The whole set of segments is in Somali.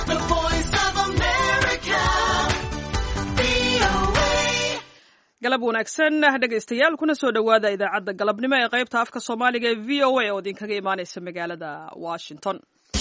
The voice of America. VOA. galab wanaagsan dhegaystayaal kuna soo dhowaada idaacadda galabnimo ee qaybta afka soomaaliga ee v o a oo idinkaga imaaneysa magaalada washington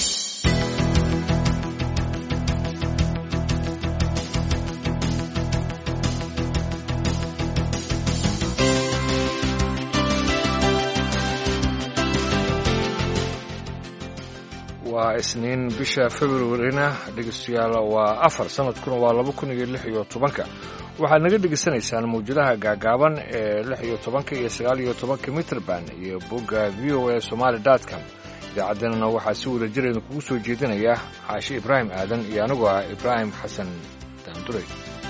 waa isniin bisha februarina dhegeystayaal waa afar sanadkuna waa laba kun iyo lix iyo tobanka waxaad naga dhegeysanaysaan mawjadaha gaagaaban ee lix iyo tobanka iyo sagaal iyo tobanka mitrband iyo bogga v o a somaali com idaacaddeenana waxaa si wada jir idinkugu soo jeedinaya xaashi ibraahim aadan iyo anigoo ah ibraahim xasan daanduray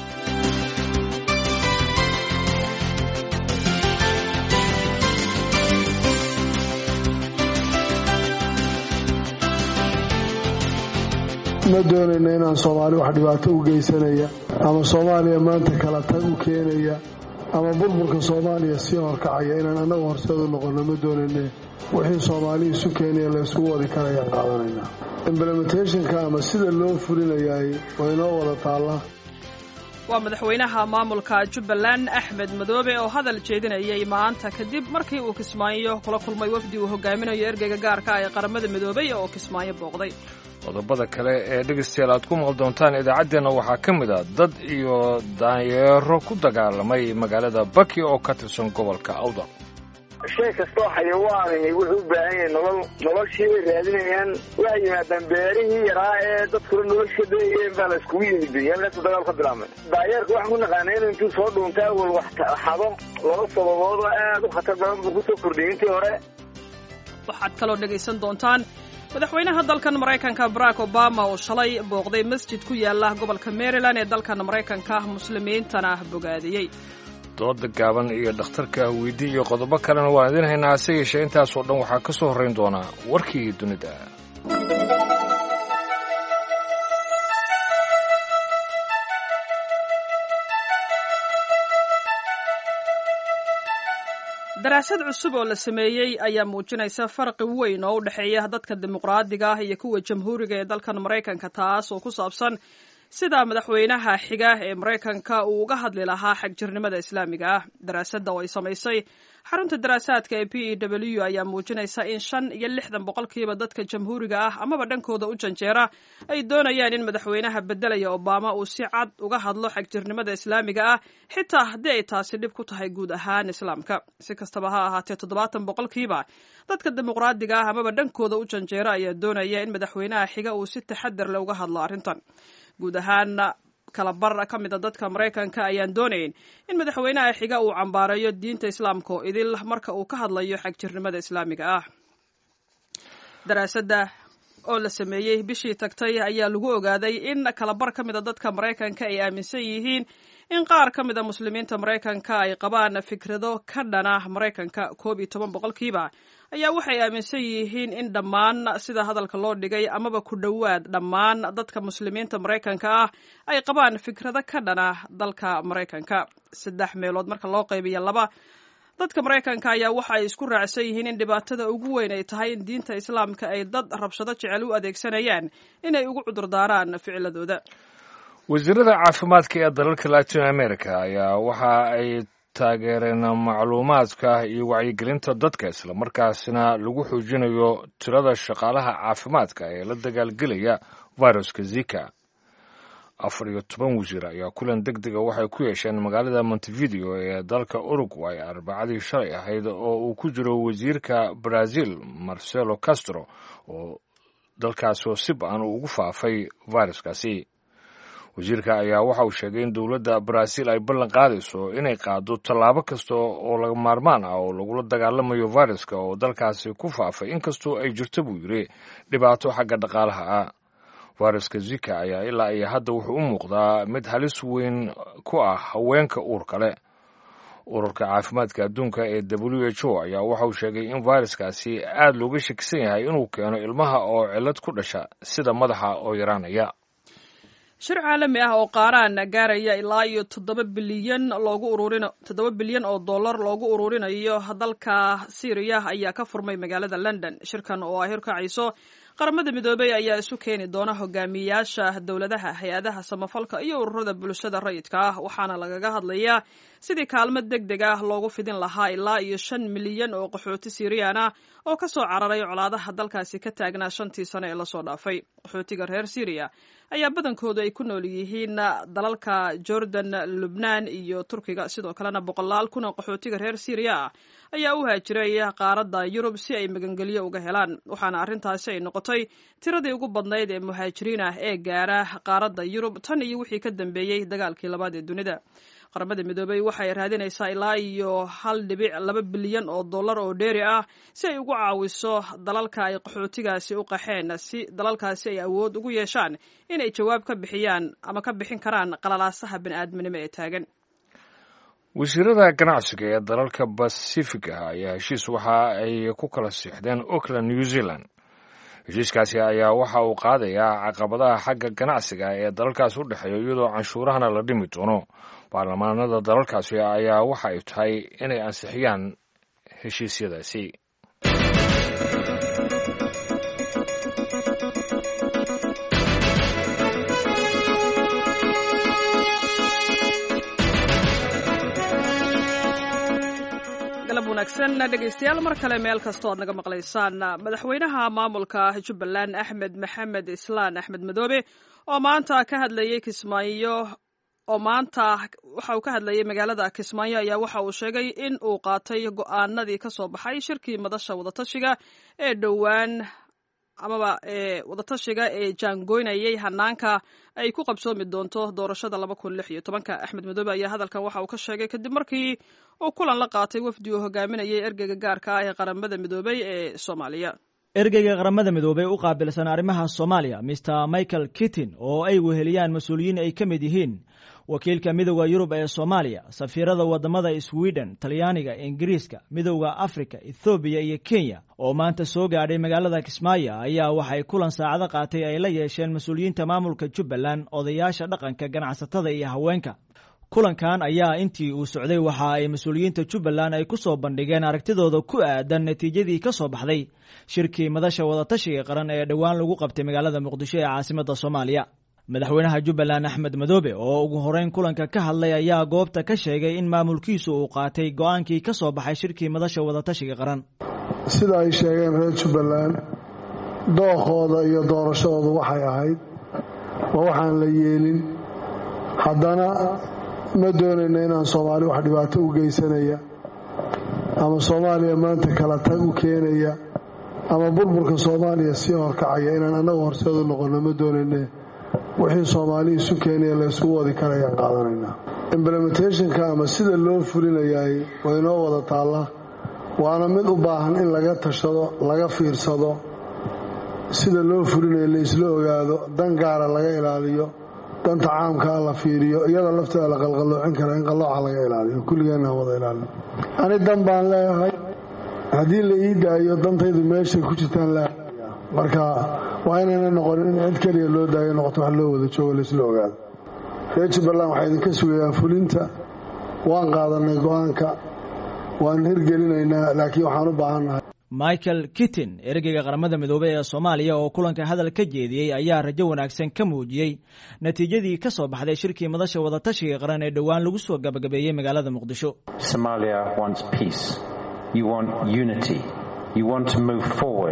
ma doonayna inaan soomaali wax dhibaato u geysanaya ama soomaaliya maanta kala tag u keenaya ama burburka soomaaliya sii horkacaya inaan annagu horseed u noqonno ma doonayne wixii soomaali isu keenaya la isugu wadi karayaan qaadanaynaa implementationka ama sida loo fulinayaay waa inoo wada taallaa waa madaxweynaha maamulka jubbaland axmed madoobe oo hadal jeedinayay maanta kadib markii uu kismaayo kula kulmay wafdi uu hogaaminayo ergeyga gaarka ah ee qaramada midoobay oo kismaayo booqday qodobada kale ee dhegaystayaal aad ku maqal doontaan idaacaddeenna waxaa ka mid a dad iyo daanyeero ku dagaalamay magaalada baki oo ka tirsan gobolka awdal shay kastoo xayawaanihi wuxuu u baahan yahay nolol noloshii bay raadinayaan waxay yimaadaan beerihii yaraa ee dadkuna nolosha dayeen baa la iskugu yimid halkaasuu dagaal ka bilaabmay daayeerka waxaan ku naqaanay inuu intuu soo dhuuntay awal wax xado laba sababood oo aad u khatar badan buu kusoo kordhiyay intii hore waxaad kaloo dhegaysan doontaan madaxweynaha dalkan maraykanka barack obama oo shalay booqday masjid ku yaala gobolka maryland ee dalkan maraykanka muslimiintana bogaadiyey dooda gaaban iyo dhakhtarka weydii iyo qodobo kalena waan idiin haynaa hase yeeshee intaasoo dhan waxaa ka soo horrayn doonaa warkii dunida daraasad cusub oo la sameeyey ayaa muujinaysa farqi weyn oo u dhexeeya dadka dimuqraadiga ah iyo kuwa jamhuuriga ee dalkan maraykanka taas oo ku saabsan sida madaxweynaha xiga ee maraykanka uu uga hadli lahaa xagjirnimada islaamiga ah daraasadda oo ay samaysay xarunta daraasaadka ee p e w ayaa muujinaysa in shan iyo lixdan boqolkiiba dadka jamhuuriga ah amaba dhankooda u janjeera ay doonayaan in madaxweynaha beddelaya obama uu si cad uga hadlo xagjirnimada islaamiga ah xitaa haddii ay taasi dhib ku tahay guud ahaan islaamka si kastaba ha ahaatee toddobaatan boqolkiiba dadka dimuqraadiga ah amaba dhankooda u janjeera ayaa doonaya in madaxweynaha xiga uu si taxadar leh uga hadlo arrintan guud ahaan kala bar ka mida dadka maraykanka ayaan doonayn in madaxweynaha xiga uu cambaarayo diinta islaamka oo idil marka uu ka hadlayo xagjirnimada islaamiga ah daraasadda oo la sameeyey bishii tagtay ayaa lagu ogaaday in kalabar ka mida dadka maraykanka ay aaminsan yihiin in qaar ka mida muslimiinta maraykanka ay qabaan fikrado ka dhana maraykanka koob iyo toban boqolkiiba ayaa waxay aaminsan yihiin in dhammaan sida hadalka loo dhigay amaba ku dhowaad dhammaan dadka muslimiinta maraykanka ah ay qabaan fikrado ka dhana dalka maraykanka saddex meelood marka loo qaybiyo laba dadka maraykanka ayaa waxa ay isku raacsan yihiin in dhibaatada ugu weyn ay tahay in diinta islaamka ay dad rabshado jecel u adeegsanayaan inay ugu cudurdaaraan ficiladooda wasiirada caafimaadka ee dalalka latin america ayaa waxa ay taageereen macluumaadka iyo wacyigelinta dadka islamarkaasina lagu xoojinayo tirada shaqaalaha caafimaadka ee la dagaalgelaya viruska zika afar iyo toban wasiir ayaa kulan deg dega waxay ku yeesheen magaalada montevideo ee dalka uruguay arbacadii shalay ahayd oo uu ku jiro wasiirka brazil marcelo castro oo dalkaasi oo si ba-an uu ugu faafay viruskaasi wasiirka ayaa waxa uu sheegay in dowladda baraaziil ay ballan qaadayso inay qaado tallaabo kasta oo laga maarmaan ah oo lagula dagaalamayo viruska oo dalkaasi ku faafay inkastoo ay jirto buu yidhi dhibaato xagga dhaqaalaha ah viruska zika ayaa ilaa iyo hadda wuxuu u muuqdaa mid halis weyn ku ah haweenka uurka leh ururka caafimaadka adduunka ee w h o ayaa waxa uu sheegay in viruskaasi aad looga shakisan yahay inuu keeno ilmaha oo cillad ku dhasha sida madaxa oo yaraanaya shir caalami ah oo qaaraan gaaraya ilaa iyo toddoba bilyan loogu ururin toddoba bilyan oo dollar loogu ururinayo dalka syriya ayaa ka furmay magaalada london shirkan oo ay horkacayso qaramada midoobey ayaa isu keeni doona hogaamiyayaasha dowladaha hay-adaha samafalka iyo ururada bulshada rayidka ah waxaana lagaga hadlayaa sidii kaalmo deg deg ah loogu fidin lahaa ilaa iyo shan milyan oo qaxooti siiriyaan ah oo ka soo cararay colaadaha dalkaasi ka taagnaa shantii sano ee lasoo dhaafay qaxootiga reer syriya ayaa badankoodu ay ku nool yihiin dalalka jordan lubnaan iyo turkiga sidoo kalena boqolaal kun oo qaxootiga reer syriya ah ayaa u haajiray qaaradda yurub si ay magangelyo uga helaan waxaana arrintaasi ay noqotay tiradii ugu badnayd ee muhaajiriin ah ee gaara qaaradda yurub tan iyo wixii ka dambeeyey dagaalkii labaad ee dunida qaramada midoobey waxay raadinaysaa ilaa iyo hal dhibic laba bilyan oo dollar oo dheeri ah si ay ugu caawiso dalalka ay qaxootigaasi u qaxeen si dalalkaasi ay awood ugu yeeshaan inay jawaab ka bixiyaan ama ka bixin karaan qalalaasaha bani'aadminimo ee taagan wasiirada ganacsiga ee dalalka basifiga ayaa heshiis waxa ay ku kala siixdeen auckland new zealand heshiiskaasi ayaa waxa uu qaadayaa caqabadaha xagga ganacsiga ee dalalkaas u dhexeeya iyadoo canshuurahana la dhimi doono baarlamaanada dalalkaasi ayaa waxa ay tahay inay ansixiyaan heshiisyadaasi galab wanaagsan dhegaystayaal mar kale meel kastoo aad naga maqlaysaan madaxweynaha maamulka jubbaland axmed maxamed islaan axmed madoobe oo maanta ka hadlayey kismaayo oo maanta waxa uu ka hadlayay magaalada kismaayo ayaa waxa uu sheegay in uu qaatay go'aanadii ka soo baxay shirkii madasha wadatashiga ee dhowaan amaba ee wadatashiga ee jaangoynayay hanaanka ay ku qabsoomi doonto doorashada laba kun lix iyo tobanka axmed madoobe ayaa hadalkan waxa uu ka sheegay kadib markii uu kulan la qaatay wafdi uu hogaaminayay ergeyga gaarka ah ee qaramada midoobey ee soomaaliya ergeyga qaramada midoobey u qaabilsan arrimaha soomaaliya mister michael kittin oo ay weheliyaan mas-uuliyiin ay ka mid yihiin wakiilka midowda yurub ee soomaaliya safiirada wadamada sweden talyaaniga ingiriiska midowda afrika ethoobiya iyo kenya oo maanta soo gaadhay magaalada kismaayo ayaa waxay kulan saacado qaatay ay la yeesheen mas-uuliyiinta maamulka jubbaland odayaasha dhaqanka ganacsatada iyo haweenka kulankan ayaa intii uu socday waxa ay mas-uuliyiinta jubbaland ay ku soo bandhigeen aragtidooda ku aadan natiijadii ka soo baxday shirkii madasha wadatashiga qaran ee dhowaan lagu qabtay magaalada muqdisho ee caasimadda soomaaliya madaxweynaha jubbaland axmed madoobe oo ugu horeyn kulanka ka hadlay ayaa goobta ka sheegay in maamulkiisu uu qaatay go-aankii ka soo baxay shirkii madasha wadatashiga qaran sida ay sheegeen reer jubbaland dookooda iyo doorashadoodu waxay ahayd waa waxaan la yeelin haddana ma doonayna inaan soomaali wax dhibaato u geysanaya ama soomaaliya maanta kala tag u keenaya ama burburka soomaaliya sii horkacaya inaan annagu horseedu noqonno ma doonayne wixii soomaali isu keenaya laysugu wadi karayaan qaadanaynaa implementationka ama sida loo fulinayaay waa inoo wada taalla waana mid u baahan in laga tashado laga fiirsado sida loo fulinayo laysla ogaado dan gaara laga ilaaliyo danta caamkaa la fiiriyo iyada lafteeda la qalqaloocin kara in qallooca laga ilaaliyo kulligeenna wada ilaalin ani dan baan leeyahay haddii la ii daayo dantaydu meeshay ku jirtaan la marka waa inayna noqonin in cid keliya loo daayo noqoto wax loo wada joogo laysla ogaado reer jubbaland waxay idinka sugayaan fulinta waan qaadanay go-aanka waan hirgelinaynaa laakiin waxaan u baahannahay michael kittin ergeyga qaramada midoobey ee soomaaliya oo kulanka hadal ka jeediyey ayaa rajo wanaagsan ka muujiyey natiijadii ka soo baxday shirkii madasha wadatashiga qaran ee dhowaan lagu soo gabagabeeyey magaalada muqdisho Somalia wants peace. You want unity. You want to move forward.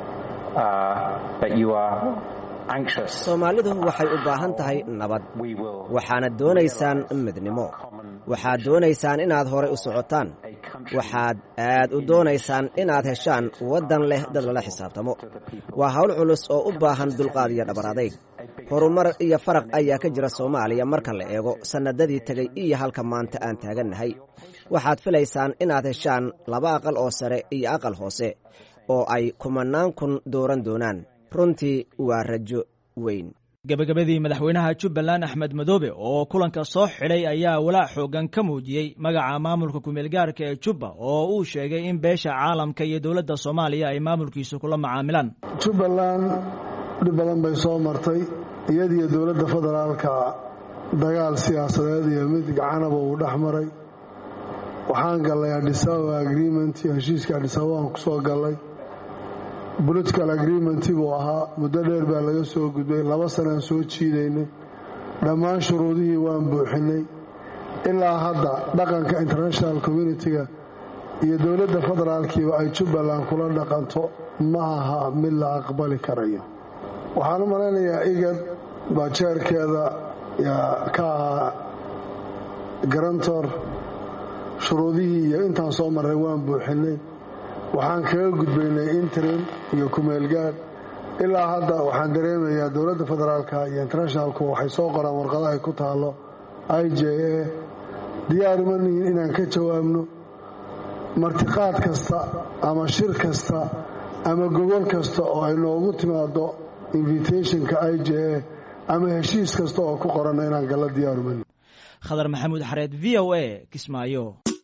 Uh, but you are anxious. soomaalidu waxay u baahan tahay nabad We will. waxaana doonaysaan midnimo waxaad doonaysaan inaad horay u socotaan waxaad aad u doonaysaan inaad heshaan waddan leh dad lala xisaabtamo waa hawl culus oo u baahan dulqaad iyo dhabar adayg horumar iyo faraq ayaa ka jira soomaaliya marka la eego sannadadii tegey iyo halka maanta aan taagannahay waxaad filaysaan inaad heshaan laba aqal oo sare iyo aqal hoose oo ay kumannaan kun dooran doonaan runtii waa rajo weyn gebagabadii madaxweynaha jubbaland axmed madoobe oo kulanka soo xidhay ayaa walaac xoogan ka muujiyey magaca maamulka kumeelgaarka ee jubba oo uu sheegay in beesha caalamka iyo dowladda soomaaliya ay maamulkiisu kula macaamilaan jubbaland dhib badan bay soo martay iyadiyo dowladda federaalka dagaal siyaasadeed iyo mid gacanaba uu dhex maray waxaan gallay adisababa agreement iyo heshiiska adisababa aan ku soo gallay political agreementi buu ahaa muddo dheer baa laga soo gudbay laba sanaan soo jiidaynay dhammaan shuruudihii waan buuxinay ilaa hadda dhaqanka international communitiga iyo dowladda federaalkiiba ay jubbaland kula dhaqanto ma aha mid la aqbali karayo waxaan u malaynayaa igad baa jeerkeeda ka ahaa garantor shuruudihii iyo intaan soo marray waan buuxinay waxaan kaga gudbaynay interim iyo kumeelgaad ilaa hadda waxaan dareemayaa dowladda federaalka iyo internationalku waxay soo qoraan warqadahay ku taalo i j a diyaar uma nihin inaan ka jawaabno martiqaad kasta ama shir kasta ama gogol kasta oo ay noogu timaado invitationka i j a ama heshiis kasta oo ku qoranna inaan galla diyaar uma nihin khadar maxamuud xareed v o a kismaayo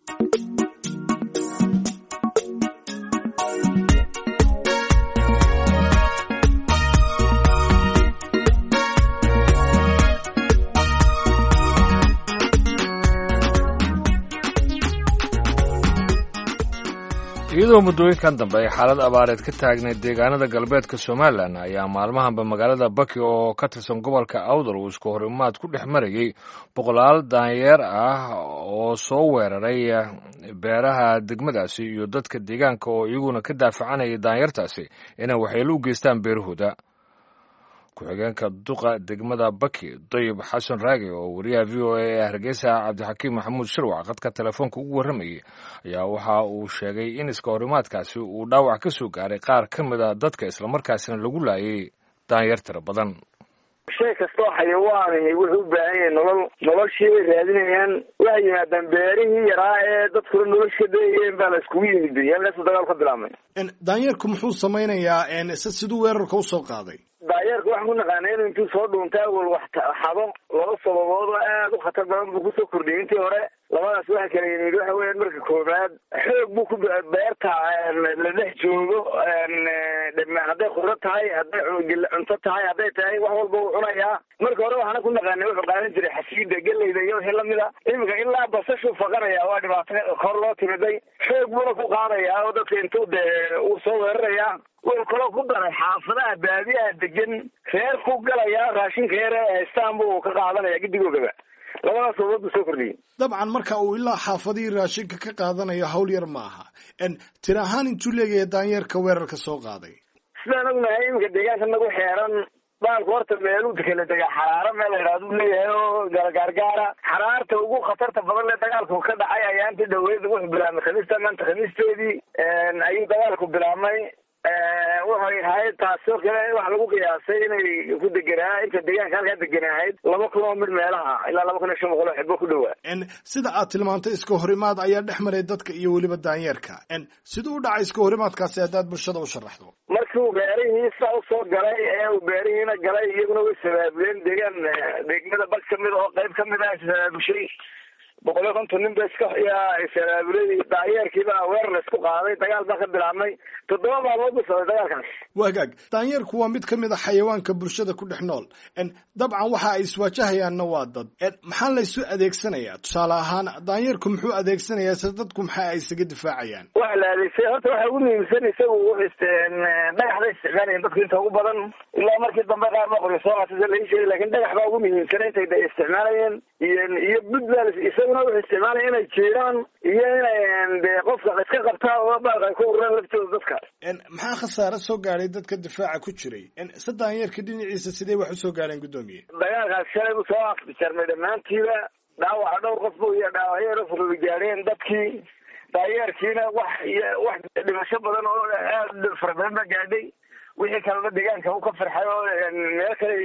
iyadoo muddooyinkan dambe ay xaalad abaareed ka taagnayd deegaanada galbeedka somalilan ayaa maalmahanba magaalada baki oo ka tirsan gobolka awdal uu isku horimaad ku dhex marayey boqolaal daanyeer ah oo soo weeraray beeraha degmadaasi iyo dadka deegaanka oo iyaguna ka daafacanayay daanyartaasi inay waxyeelo u geystaan beerahooda ku-xigeenka duqa degmada baki dayib xasan raage oo wariyaha v o a ee hargeysa cabdixakiim maxamuud shirwac qadka telefoonka ugu warramayay ayaa waxa uu sheegay in iska horimaadkaasi uu dhaawac ka soo gaaray qaar ka mid a dadka islamarkaasina lagu laayay daanyar tira badan shay kastoo xayawaanihi wuxuu u baahan yahay nolol noloshii bay raadinayaan waxay yimaadaan beerihii yaraa ee dadkuna nolosha dayayeen baa la iskugu yimid halkaasu dagaal ka bilaabmay daanyeerku muxuu samaynayaa siduu weerarka usoo qaaday daayeerka waxaan ku naqaana inuu intuu soo dhuunta awal wax xado laba sababood oo aad u khatar badan buu kusoo kordhiyay intii hore labadaas waxa kala yimid waxa weeyaan marka koobaad xoog buu ku beerta la dhex joogo hadday khudro tahay hadday cunto tahay hadday tahay wax walba uu cunayaa marka hore waxaana ku naqaanay wuxuu qaadan jiray xasiida geleyda iyo wixii lamida iminka ilaa basashuu faqanaya waa dhibaato kor loo timiday xoog buuna ku qaadayaa oo dadka intuu dee uu soo weerarayaa wuxuu kaloo ku daray xaafadaha baadiyaha degan reer ku galayaa raashinka yar ee haystaan buu ka qaadanaya gidigoogaba labadaas sababood buu soo kordhiyey dabcan marka uu ilaa xaafadihii raashinka ka qaadanayo hawl yar ma aha tir ahaan intuu leegahay daanyeerka weerarka soo qaaday sidaan ognahay iminka deegaanka nagu xeeran baalku horta meeluu kala degaa xaraaro meel la yidhahdu leeyahay oo gaargaara xaraarta ugu khatarta badan le dagaalku ka dhacay ayaa intii dhaweyd wuxuu bilaabmay khamiista maanta khamiisteedii ayuu dagaalku bilaabmay waxay ahayd taasoo kale waxa lagu qiyaasay inay ku deganaa inta deegaanka halkaa deganaahayd laba kun oo mid meelaha ilaa laba kun iyo shan boqol oo xibbo ku dhowaa sida aad tilmaantay iska horimaad ayaa dhex maray dadka iyo weliba daanyeerka siduu u dhacay iska horimaadkaasi haddaad bulshada u sharaxdo markii uu beerihii saa usoo galay ee uu beerihiina galay iyaguna way sabaabuleen deegaan degmada bag kamid oo qayb kamid ah sabaabushay boqol iyo konton nin ba iska yaa sabaabulay daayeerkiiba weerar la isku qaaday dagaal baa ka bilaabmay toddoba maalmood buu socday dagaalkaas wagaag daanyeerku waa mid ka mid a xayawaanka bulshada ku dhex nool dabcan waxa ay iswaajahayaanna waa dad maxaa laysu adeegsanayaa tusaale ahaan daanyeerku muxuu adeegsanayaa se dadku maxaa ay isaga difaacayaan waxa la adeegsay horta waxa ugu muhiimsan isagu dhagaxda isticmaalayeen dadku inta ugu badan ilaa markii dambe qaar ba qoryo soo qaatay lai sheegay lakin dhagax baa ugu muhiimsan intay isticmaalayeen iyo iyo bud baa isaguna wuxuu isticmaalaya inay jiiraan iyo inay de qofka iska qabtaa oo baalka ay ku ururaan laftooda dadka maxaa khasaare soo gaadhay dadka difaaca ku jiray se daanyeerka dhinaciisa sidee wax usoo gaadheen guddoomiye dagaalkaas shalay buu soo afjarmay dhammaantiiba dhaawaca dhowr qof bu iyo dhaawacyo furudi gaadheen dadkii daayeerkiina wax wax dhimasho badan oo aad fara badan baa gaadhay wixii kalena deegaanka u ka farxay oo meel kale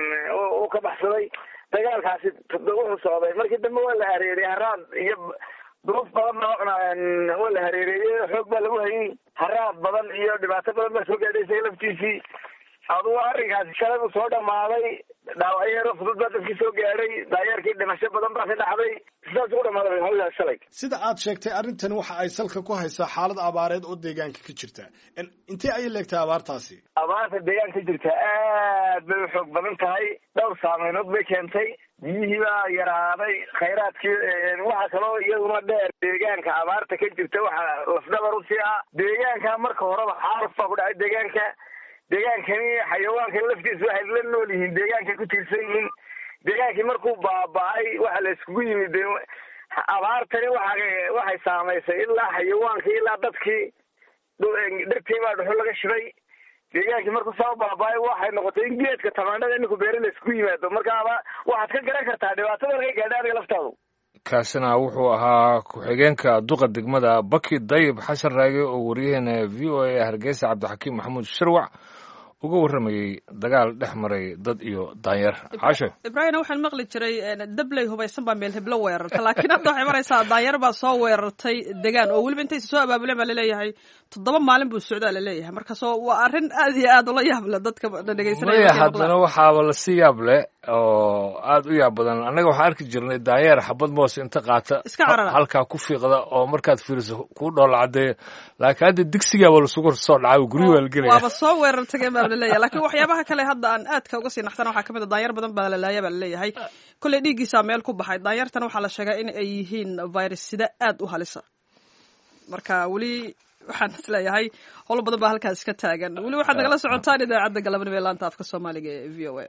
u ka baxsaday dagaalkaasi wuxuu socday markii dambe waa la hareeriyey haraad iyo duruuf badan baa waa la hareereeyey xoog baa lagu hayay haraad badan iyo dhibaato badan baa soo gaadhay isaga laftiisii adugu arrinkaasi shalay buu soo dhamaaday dhaawacyo fudud baa dadkii soo gaadhay daayeerkii dhimasho badan baa ka dhacday sidaas ugu dhamaaday hawlaas shalay sida aad sheegtay arrintan waxa ay salka ku haysaa xaalad abaareed oo deegaanka ka jirta intee ayay leegtay abaartaasi abaarta deegaanka ka jirta aad bay u xoog badan tahay dhowr saameynood bay keentay biyihii baa yaraaday khayraadkii waxaa kaloo iyaduna dheer deegaanka abaarta ka jirta waxaa lafdhabar usii ah deegaanka marka horeba xaaluf baa ku dhacay deegaanka deegaankani xayawaankan laftiisa waxay la nool yihiin deegaankay ku tiirsan yihiin deegaankii markuu baaba-ay waxa la iskugu yimid abaartani waa waxay saamaysay ilaa xayawaankii ilaa dadkii dhirtii baa dhuxul laga shibay deegaankii markuu saa baaba-ay waxay noqotay in geedka tamaandhada iminku beeri la iskugu yimaado markaaba waxaad ka garan kartaa dhibaatada laga gaadha adiga laftaadu kaasina wuxuu ahaa ku-xigeenka duqa degmada baki dayib xasan raage oo wariyaheena v o a hargeysa cabdixakiim maxamuud shirwac uga warramayey dagaal dhex maray dad iyo daanyeer caashe ibraahimna waxaan maqli jiray dabley hubaysan baa meel heblo weerarta laakiin hadda waxay maraysaa daanyeer baa soo weerartay degaan oo weliba intaysa soo abaabuleen baa laleeyahay toddoba maalin buu socdaa laleeyahay markaasoo waa arrin aad iyo aad ula yaab leh dadka dhegeysanaya haddana waxaaba lasi yaab leh oo aad u yaab badan annaga waxaan arki jirnay daanyeer xabad moos inta qaata iska carara halkaa ku fiiqda oo markaad fiiriso kuu dhoola cadeeya laakiin hadda digsigaaba lasugu soo dhacay guryu waa la gelaya waaba soo weerar tageen baa laleeyahay laakiin waxyaabaha kale hadda aan aadka uga sii naxsana waxaa kamid a daanyeer badan baa lalaaya baa laleeyahay kolley dhiiggiisaa meel ku baxay daanyeertana waxaa la sheegaa in ay yihiin virus sida aad u halisa marka weli waxaan isleeyahay howlo badan baa halkaas iska taagan weli waxaad nagala socotaan idaacadda galabnimo ee laanta afka soomaaliga ee v o a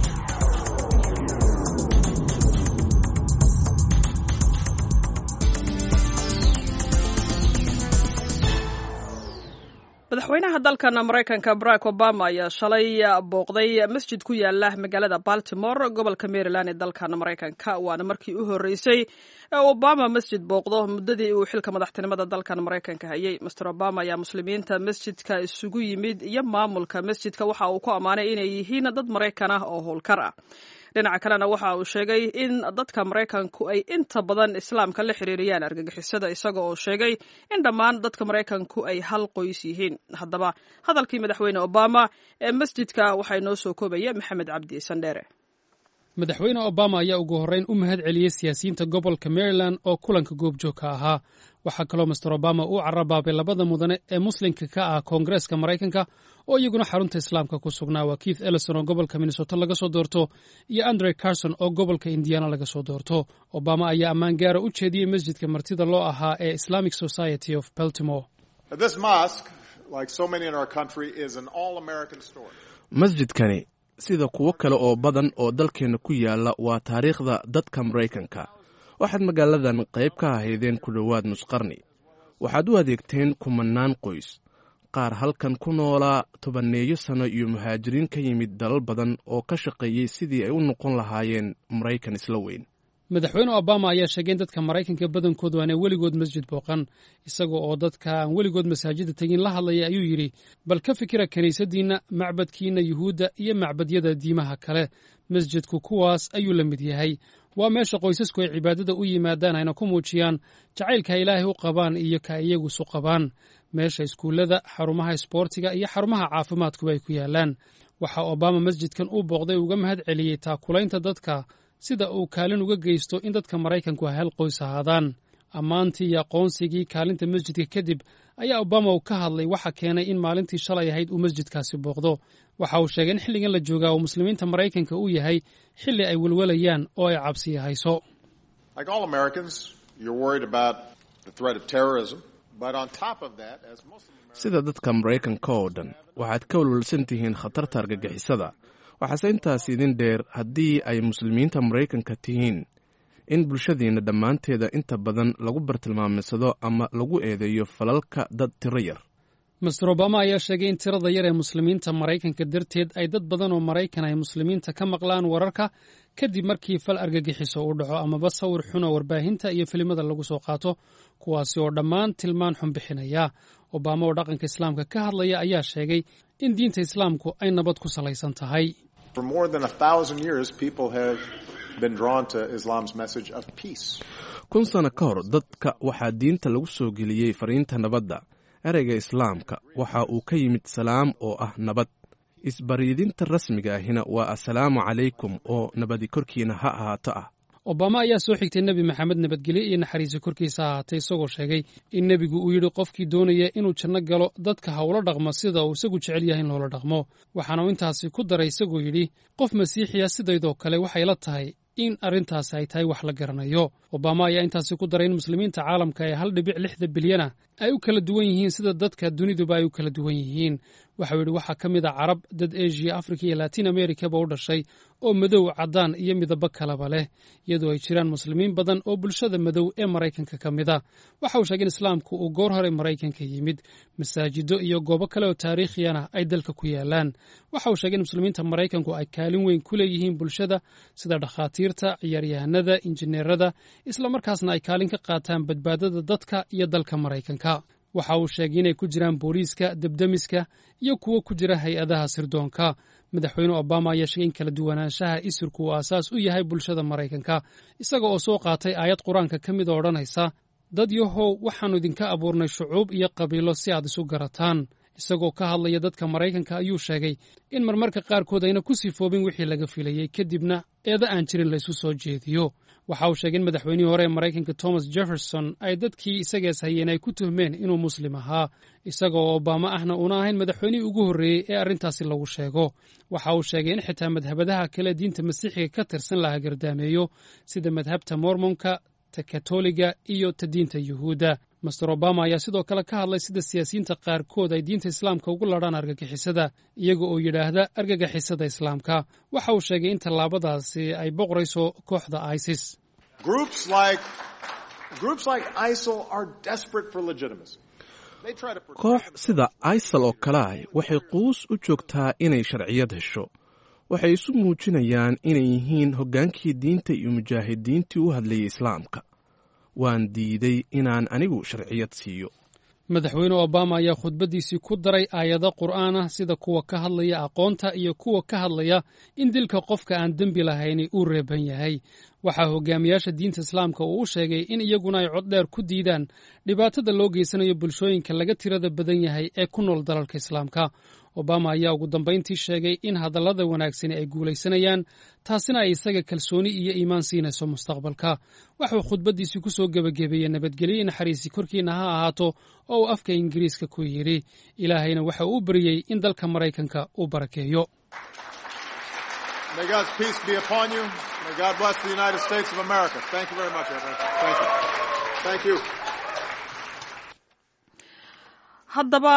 madaxweynaha dalkan maraykanka barack obama ayaa shalay booqday masjid ku yaala magaalada baltimore gobolka maryland ee dalkan maraykanka waana markii u horreysay ee obama masjid booqdo muddadii uu xilka madaxtinimada dalkan maraykanka hayay master obama ayaa muslimiinta masjidka isugu yimid iyo maamulka masjidka waxa uu ku ammaanay inay yihiin dad maraykan ah oo howlkar ah dhinaca kalena waxa uu sheegay in dadka maraykanku ay inta badan islaamka la xiriiriyaan argagixisada isaga oo sheegay in dhammaan dadka maraykanku ay hal qoys yihiin haddaba hadalkii madaxweyne obama ee masjidka waxaa inoo soo koobaya maxamed cabdi sandheere madaxweyne obama ayaa ugu horreyn u mahad celiyey siyaasiyiinta gobolka maryland oo kulanka goobjoogka ahaa waxaa kaloo master obama uu carabaabay labada mudane ee muslimka ka ah koongareeska maraykanka oo iyaguna xarunta islaamka ku sugnaa waa keith ellison oo gobolka minnesota laga soo doorto iyo andre carson oo gobolka indiana laga soo doorto obama ayaa ammaan gaara u jeediyey masjidka martida loo ahaa ee islamic society of baltimore masjidkani sida kuwo kale oo badan oo dalkeenna ku yaalla waa taariikhda dadka maraykanka waxaad magaaladan qayb ka ahaydeen ku dhowaad nusqarni waxaad u adeegteen kumannaan qoys qaar halkan ku noolaa tobanneeyo sano iyo muhaajiriin ka yimid dalal badan oo ka shaqeeyey sidii ay u noqon lahaayeen maraykan isla weyn madaxweyne obama ayaa sheegay in dadka maraykanka badankoodu aanay weligood masjid booqan isaga oo dadka aan weligood masaajida tegin la hadlaya ayuu yidhi bal ka fikira kiniisaddiinna macbadkiinna yuhuudda iyo macbadyada diimaha kale masjidku kuwaas ayuu la mid yahay waa meesha qoysasku ay cibaadada u yimaadaan ayna ku muujiyaan jacaylka ilaahay u qabaan iyo ka iyagu isu qabaan meesha iskuullada xarumaha isboortiga iyo xarumaha caafimaadkuba ay ku yaalaan waxaa obama masjidkan u booqday uga mahad celiyey taakulaynta dadka sida uu kaalin uga geysto in dadka maraykanku ay hal qoys ahaadaan ammaantii iyo aqoonsigii kaalinta masjidka kadib ayaa obama uu ka hadlay waxa keenay in maalintii shalay ahayd uu masjidkaasi booqdo waxa uu sheegay in xilligan la joogaa uu muslimiinta maraykanka u yahay xilli ay welwalayaan oo ay cabsiya hayso sida dadka maraykanka oo dhan waxaad ka walwalsan tihiin khatarta argagixisada waxaase intaas idin dheer haddii ay muslimiinta maraykanka tihiin in bulshadiinna dhammaanteeda inta badan lagu bartilmaamsado ama lagu eedeeyo falalka dad tiro yar master obama ayaa sheegay in tirada yar ee muslimiinta maraykanka darteed ay dad badan oo maraykan ay muslimiinta ka maqlaan wararka kadib markii fal argagixiso uu dhaco amaba sawir xun oo warbaahinta iyo filimada lagu soo qaato kuwaasi oo dhammaan tilmaan xun bixinaya obama oo dhaqanka islaamka ka hadlaya ayaa sheegay in diinta islaamku ay nabad ku salaysan tahay kun sano ka hor dadka waxaa diinta lagu soo geliyey fariinta nabadda ereyga islaamka waxa uu ka yimid salaam oo ah nabad isbaryidinta rasmiga ahina waa assalaamu calaykum oo nabadi korkiina ha ahaato ah obama ayaa soo xigtay nebi maxamed nabadgelye iyo naxariisi korkiisa ahaatay isagoo sheegay in nebigu uu yidhi qofkii doonaya inuu janno galo dadka ha ula dhaqmo sida uu isagu jecel yahay in loola dhaqmo waxaana uu intaasi ku daray isagoo yidhi qof masiixiya sidaydoo kale waxay la tahay in arrintaasi ay tahay wax la garanayo obama ayaa intaasi ku daray in muslimiinta caalamka ee hal dhibic lixda bilyana ay u kala duwan yihiin sida dadka duniduba ay u kala duwan yihiin waxau yidhi waxaa ka mid a carab dad eshiya afrika iyo latin amerikaba u dhashay oo madow caddaan iyo midabo kalaba leh iyadoo ay jiraan muslimiin badan oo bulshada madow ee maraykanka ka mid a waxa uu sheegay in islaamku uu goor hore maraykanka yimid masaajido iyo goobo kale oo taariikhiyana ay dalka ku yaalaan waxa uu sheegay in muslimiinta maraykanku ay kaalin weyn ku leeyihiin bulshada sida dhakhaatiirta ciyaaryahanada injineerada islamarkaasna ay kaalin ka qaataan badbaadada dadka iyo dalka maraykanka waxa uu sheegay inay ku jiraan booliiska debdemiska iyo kuwo ku jira hay-adaha sirdoonka madaxweyne obama ayaa sheegay in kala duwanaanshaha isirku uu aasaas u yahay bulshada maraykanka isaga oo soo qaatay aayad qur-aanka ka mid oo odhanaysa dad yahow waxaannu idinka abuurnay shucuub iyo qabiilo si aad isu garataan isagoo ka hadlaya dadka maraykanka ayuu sheegay in marmarka qaarkood ayna ku sifoobin wixii laga filayey kadibna eeda aan jirin laysu soo jeediyo waxa uu sheegay in madaxweynihii hore ee maraykanka thomas jefferson ay dadkii isagees hayeen ay ku tuhmeen inuu muslim ahaa isaga oo obama ahna uuna ahayn madaxweynihii ugu horreeyey ee arrintaasi lagu sheego waxa uu sheegay in xitaa madhabadaha kale diinta masiixiga ka tirsan laha gardaameeyo sida madhabta mormonka ta katoliga iyo ta diinta yuhuudda master obama ayaa sidoo kale ka hadlay sida siyaasiyiinta qaarkood ay diinta islaamka ugu ladhaan argagixisada iyaga oo yidhaahda argagixisada islaamka waxa uu sheegay in tallaabadaasi ay boqorayso kooxda isis koox sida isal oo kale ah waxay quus u joogtaa inay sharciyad hesho waxay isu muujinayaan inay yihiin hoggaankii diinta iyo mujaahidiintii u hadlayay islaamka waan diiday inaan anigu sharciyad siiyo madaxweyne obama ayaa khudbaddiisii ku daray aayado qur'aan ah sida kuwa ka hadlaya aqoonta iyo kuwa ka hadlaya in dilka qofka aan dembi lahayni uu reeban yahay waxaa hogaamiyaasha diinta islaamka uu u sheegay in iyaguna ay coddheer ku diidaan dhibaatada loo geysanayo bulshooyinka laga tirada badan yahay ee ku nool dalalka islaamka obama ayaa ugu dambayntii sheegay in hadallada wanaagsani ay guulaysanayaan taasina ay isaga kalsooni iyo iimaan siinayso mustaqbalka waxuu khudbaddiisii ku soo gebagabeeyey nabadgelyo naxariisi korkiinna ha ahaato oo uu afka ingiriiska ku yidhi ilaahayna waxa uu baryey in dalka maraykanka uu barakeeyo haddaba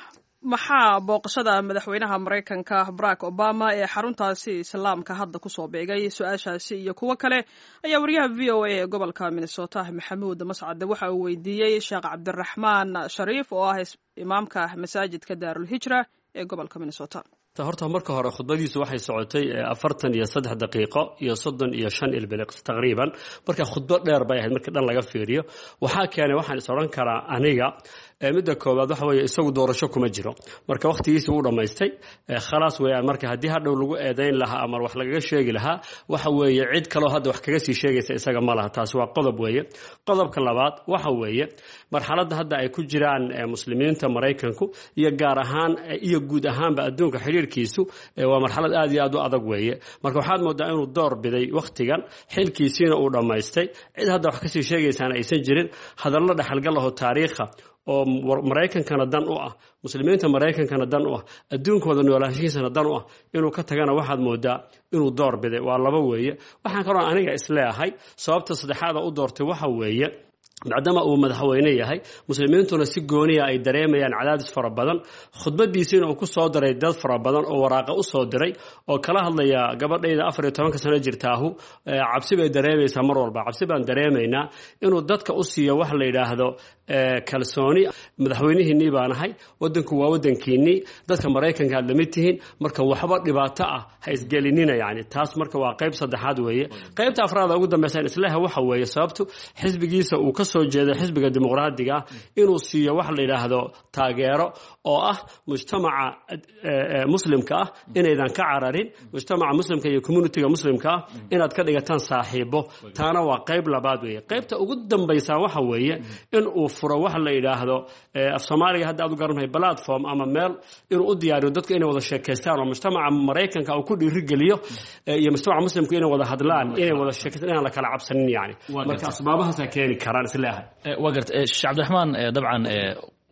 maxaa booqashada madaxweynaha maraykanka barack obama ee xaruntaasi islaamka hadda kusoo beegay su-aashaasi iyo kuwo kale ayaa wariyaha v o a ee gobolka minnesota maxamuud mascade waxa uu weydiiyey sheekh cabdiraxmaan shariif oo ah imaamka masaajidka daarulhijra ee gobolka minnesota horta marka hore khudbadiisu waxay socotay afartan iyo saddex daqiiqo iyo soddon iyo shan ilbiliq taqriiban marka khudbo dheer bay ahayd marka dhan laga fiiriyo waxaa keenay waxaan is odhan karaa aniga midda koowaad waxa weeye isagu doorasho kuma jiro marka wakhtigiisi wuu dhammaystay khalaas weeyaan marka haddii hadhow lagu eedayn lahaa ama wax lagaga sheegi lahaa waxa weeye cid kaloo hadda wax kaga sii sheegaysa isaga ma laha taasi waa qodob weeye qodobka labaad waxa weeye marxaladda hadda ay ku jiraan muslimiinta maraykanku iyo gaar ahaan iyo guud ahaanba adduunka xidhiirkiisu waa marxalad aad iyo aad u adag weeye marka waxaad moodaa inuu door biday wakhtigan xilkiisiina uu dhammaystay cid hadda wax kasii sheegaysaana aysan jirin hadallo dhexalgal aho taariikha oo maraykankana dan u ah muslimiinta maraykankana dan u ah adduunkooda noolaanshihiisana dan u ah inuu ka tagana waxaad moodaa inuu door biday waa laba weeye waxaan kaloo aniga isleeahay sababta saddexaada u doortay waxa weeye maadaama uu madaxweyne yahay muslimiintuna si gooniya ay dareemayaan cadaadis fara badan khudbadiisiina uu ku soo diray dad fara badan oo waraaqa u soo diray oo kala hadlaya gabadhayda afar iyo tobanka sano jirtaahu cabsi bay dareemaysaa mar walba cabsi baan dareemaynaa inuu dadka u siiyo wax la yidhaahdo kalsooni madaxweynihiinnii baan ahay wadanku waa wadankiinnii dadka maraykanka aad lamid tihiin marka waxba dhibaato ah ha isgelinina yani taas marka waa qayb saddexaad weeye qaybta afraada ugu dambeysa isleha waxa weeye sababtu xisbigiisa uu ka soo jeeday xisbiga dimuqraadiga ah inuu siiyo wax la yidhaahdo taageero oo ah mujtamaca muslimka ah inaydan ka cararin mujtamaca muslimka iyo communitiga muslimka ah inaad ka dhigataan saaxiibo taana waa qayb labaad weeye qaybta ugu dambaysa waxa weeye in uu furo wax la yidhaahdo af soomaaliga hadda aad u garantahay platform ama meel inuu u diyaariyo dadku inay wada sheekaystaan oo mujtamaca maraykanka uu ku dhiirigeliyo iyo mujtamaca muslimku inay wada hadlaan inay wada sheekaystaan inaan la kala cabsanin yani marka asbaabahaasaa keeni karaan isleehay waa garta sheekh cabdiraxmaan dabcan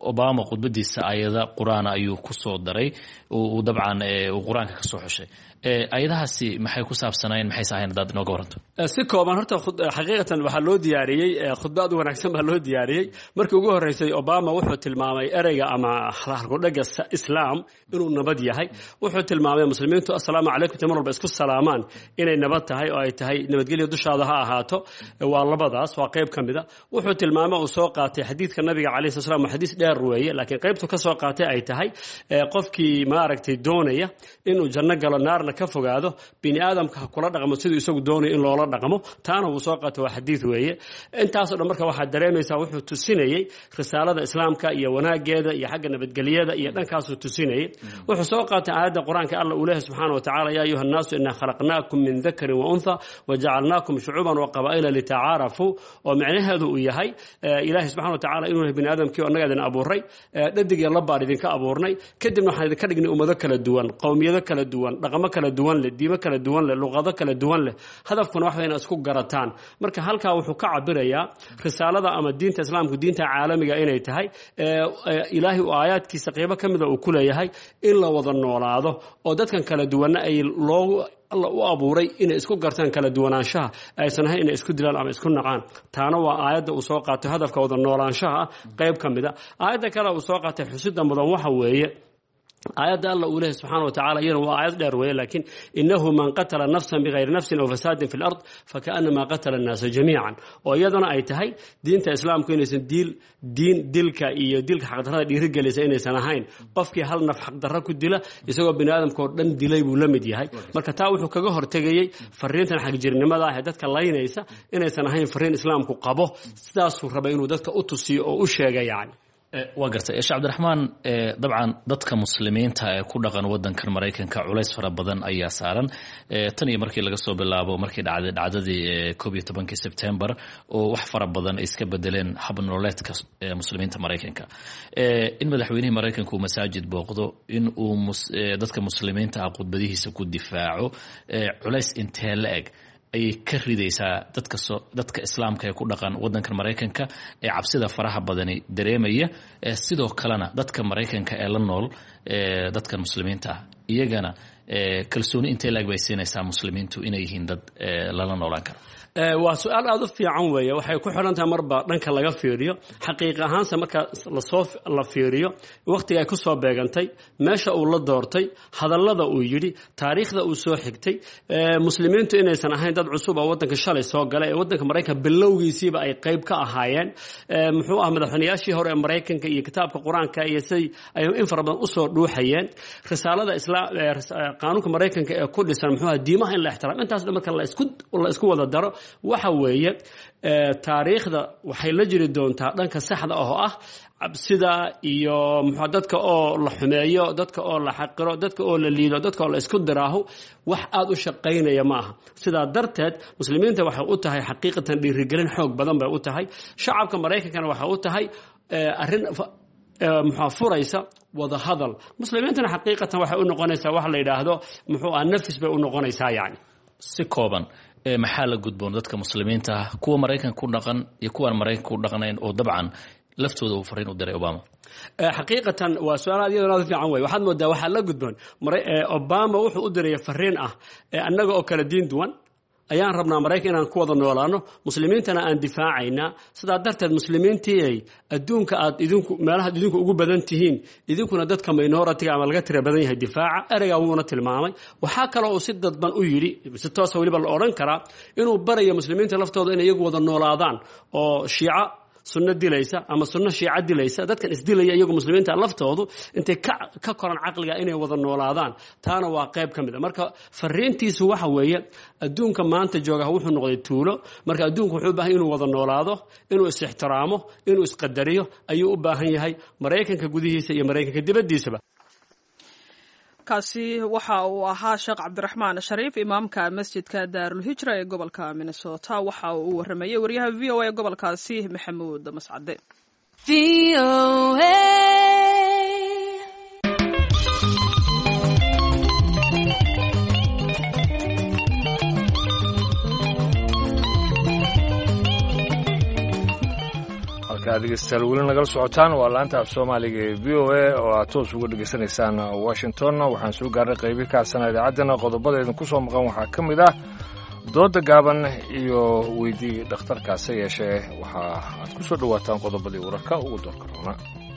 obama khudbadiisa ayada qur-aan ayuu ku soo daray uu dabcan uu qur-aanka ka soo xushay ayadahaasi maxay ku saabsanayeen maxayse ahayn haddaad inooga waranto si kooban horta xaqiiqatan waxaa loo diyaariyey khudba aad u wanaagsan baa loo diyaariyey markii ugu horreysay obama wuxuu tilmaamay ereyga ama halkudhega islaam inuu nabad yahay wuxuu tilmaamay muslimiintu assalaamu calaykum ta mar walba isku salaamaan inay nabad tahay oo ay tahay nabadgelya dushaada ha ahaato waa labadaas waa qayb ka mida wuxuu tilmaamay uu soo qaatay xadiidka nabiga calayhi sala slam xadiis dheer weeye laakiin qaybtu ka soo qaatay ay tahay qofkii maaragtay doonaya inuu janno galo naarna ka fogaado bini aadamka ha kula dhaqmo siduu isagu doonayo in loola dhaqmo taana wuu soo qaatay waa xadiid weeye intaasoo dhan marka waxaad dareemaysaa wuxuu tusinayey risaalada islaamka iyo wanaageeda iyo xagga nabadgelyada iyo dhankaasuu tusinayey wuxuu soo qaatay aayadda qur-aanka alla uu leehay subxaana wa tacala yaa ayuha annaasu inaa khalaqnaakum min dakarin wa untha wajacalnaakum shucuuban wa qabaa'ila litacaarafuu oo micnaheedu uu yahay ilaahay subxana wa tacala inuu yahay bini aadamkii oo annaga idin abuuray dhadig iyo labbaan idinka abuurnay kadibna waxaan idinka dhignay ummado kala duwan qowmiyado kala duwan dhaqamo kala duwan leh diimo kala duwan leh luqado kala duwan leh hadafkuna wax wayna isku garataan marka halkaa wuxuu ka cabirayaa risaalada ama diinta islaamku diinta caalamiga inay tahay ilaahay uu aayaadkiisa qeybo ka mida uu ku leeyahay in la wada noolaado oo dadkan kala duwanna ay loogu alla u abuuray inay isku gartaan kala duwanaanshaha aysan ahayn inay isku dilaan ama isku nacaan taana waa aayadda uu soo qaatay hadafka wada noolaanshaha ah qayb ka mid a aayadda kale uu soo qaatay xusida mudan waxa weeye aayadda alla uu lehay subxana wa tacala iyana waa aayad dheer weeye laakiin inahu man qatala nafsan bigayri nafsin aw fasaadin fi lard fakaanama qatala annaasa jamiican oo iyadana ay tahay diinta islaamku inaysan diil diin dilka iyo dilka xaqdarrada dhiirigelisa inaysan ahayn qofkii hal naf xaqdarro ku dila isagoo bini aadamka oo dhan dilay buu la mid yahay marka taa wuxuu kaga hortegayey fariintan xagjirnimada ah ee dadka laynaysa inaysan ahayn fariin islaamku qabo sidaasuu rabay inuu dadka u tusiyo oo u sheega yacni waa gartay sheekh cabdiraxmaan dabcan dadka muslimiinta ee ku dhaqan wadankan maraykanka culays fara badan ayaa saaran tan iyo markii laga soo bilaabo markii dhacday dhacdadii koob iyo tobankii sebtembar oo wax fara badan ay iska bedeleen hab nololeedka muslimiinta maraykanka in madaxweynihii maraykanka uu masaajid booqdo in uu dadka muslimiinta ah khudbadihiisa ku difaaco culays intee la eg ayay ka ridaysaa dadka so dadka islaamka ee ku dhaqan wadankan maraykanka ee cabsida faraha badani dareemaya sidoo kalena dadka maraykanka ee la nool dadkan muslimiinta ah iyagana kalsooni intee laag bay siinaysaa muslimiintu inay yihiin dad lala noolaan karo waa su-aal aada u fiican weeye waxay ku xidhan tahay marba dhanka laga fiiriyo xaqiiq ahaanse marka lasoo la fiiriyo wakhtiga ay ku soo beegantay meesha uu la doortay hadallada uu yidhi taariikhda uu soo xigtay muslimiintu inaysan ahayn dad cusub oo waddanka shalay soo galay ee waddanka maraykanka bilowgiisiiba ay qayb ka ahaayeen muxuu ah madaxweynayaashii hore ee maraykanka iyo kitaabka qur-aanka iyo siday ay in fara badan usoo dhuuxayeen risaalada islaam qaanuunka maraykanka ee ku dhisan muxuu ah diimaha in la ixtiraam intaas dhan marka la isku la isku wada daro waxa weeye taariikhda waxay la jiri doontaa dhanka saxda oo ah cabsida iyo muxua dadka oo la xumeeyo dadka oo la xaqiro dadka oo la liido dadka oo la isku diraaho wax aada u shaqaynaya ma aha sidaa darteed muslimiinta waxay u tahay xaqiiqatan dhiirigelin xoog badan bay u tahay shacabka maraykankana waxay u tahay arrin muxua furaysa wada hadal muslimiintana xaqiiqatan waxay u noqonaysaa wax la yidhaahdo muxuu ah nafis bay u noqonaysaa yacni si kooban maxaa la gudboon dadka muslimiinta ah kuwa maraykanka ku dhaqan iyo kuwaan maraykanka ku dhaqnayn oo dabcan laftooda uu fariin u diray obama xaqiiqatan waa su-aal aad iyadoo aad fiican wey waxaad moodaa waxaa la gudboon obama wuxuu u diraya fariin ah annaga oo kala diin duwan ayaan rabnaa maraykan inaan ku wada noolaano muslimiintana aan difaacaynaa sidaa darteed muslimiintii adduunka aad idinku meelahaad idinku ugu badan tihiin idinkuna dadka minoritiga ama laga tira badan yahay difaaca ereygaa wuuna tilmaamay waxaa kaloo uu si dadban u yidhi si toosa weliba la odhan karaa inuu barayo muslimiinta laftooda inay iyagu wada noolaadaan oo shiico sunno dilaysa ama sunno shiico dilaysa dadkan isdilaya iyagu muslimiinta laftoodu intay ka koran caqliga inay wada noolaadaan taana waa qayb ka mid a marka fariintiisu waxa weeye adduunka maanta jooga wuxuu noqday tuulo marka adduunku wuxuu u baahan inuu wada noolaado inuu is-ixtiraamo inuu isqadariyo ayuu u baahan yahay maraykanka gudihiisa iyo maraykanka dibaddiisaba kaasi waxa uu ahaa sheekh cabdiraxmaan shariif imaamka masjidka daarulhijra ee gobolka minnesota waxa uu u waramayey wariyaha v o a ee gobolkaasi maxamuud mascade halkaa dhegeystayaal weli nagala socotaan waa laanta af soomaaliga ee v o a oo aad toos uga dhegeysanaysaan washington waxaan soo gaarnay qaybi kaasana idaacaddana qodobada idinku soo maqan waxaa ka mid ah dooda gaaban iyo weydii dhakhtarkaase yeeshee waxa aad ku soo dhowaataan qodobadii wararka ugu doorka roona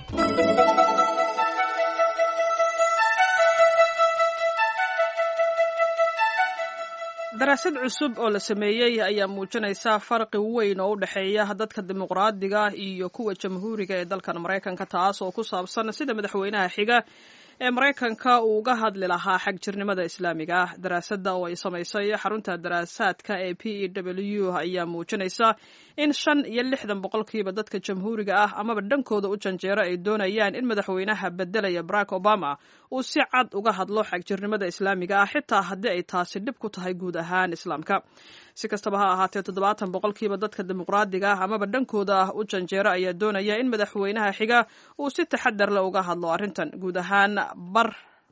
daraasad cusub oo la sameeyey ayaa muujinaysa farqi weyn oo u dhexeeya dadka dimuqraadiga iyo kuwa jamhuuriga ee dalkan maraykanka taas oo ku saabsan sida madaxweynaha xiga ee maraykanka uu uga hadli lahaa xagjirnimada islaamiga ah daraasadda oo ay samaysay xarunta daraasaadka ee p e w ayaa muujinaysa in shan iyo lixdan boqolkiiba dadka jamhuuriga ah amaba dhankooda u janjeero ay doonayaan in madaxweynaha bedelaya barack obama uu si cad uga hadlo xagjirnimada islaamiga ah xitaa haddii ay taasi dhib ku tahay guud ahaan islaamka si kastaba ha ahaatee toddobaatan boqolkiiba dadka dimuqraadiga ah amaba dhankooda ah u janjeero ayaa doonaya in madaxweynaha xiga uu si taxadar leh uga hadlo arrintan guud ahaan bar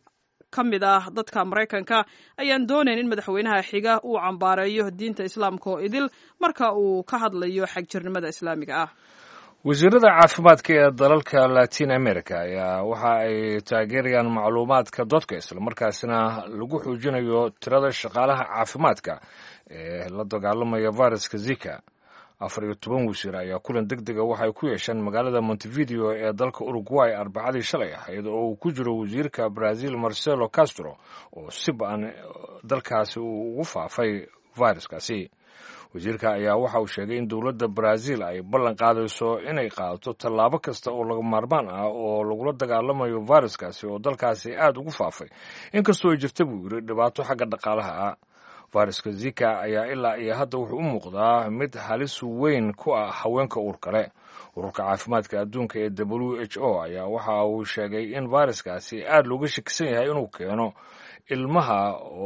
ka mid ah dadka maraykanka ayaan doonayn in madaxweynaha xiga uu cambaareeyo diinta islaamka oo idil marka uu ka hadlayo xagjirnimada islaamiga ah wasiirada caafimaadka ee dalalka latin america ayaa waxa ay taageerayaan macluumaadka dadka islamarkaasina lagu xoojinayo tirada shaqaalaha caafimaadka ee la dagaalamaya viruska zika afar iyo toban wasiir ayaa kulan deg dega waxay ku yeesheen magaalada montevideo ee dalka uruguay arbacadii shalay ahayd oo uu ku jiro wasiirka brazil marcelo castro oo si ba-an dalkaasi uu ugu faafay viruskaasi wasiirka ayaa waxa uu sheegay in dowladda brazil ay ballan qaadayso inay qaadato tallaabo kasta oo laga maarmaan ah oo lagula dagaalamayo viruskaasi oo dalkaasi aad ugu faafay inkastoo ay jirta buu yidhi dhibaato xagga dhaqaalaha ah viruska zika ayaa ilaa iyo hadda wuxuu u muuqdaa mid halis weyn ku ah haweenka uur kale ururka caafimaadka adduunka ee w h o ayaa waxa uu sheegay in viruskaasi aad looga shakisan yahay inuu keeno ilmaha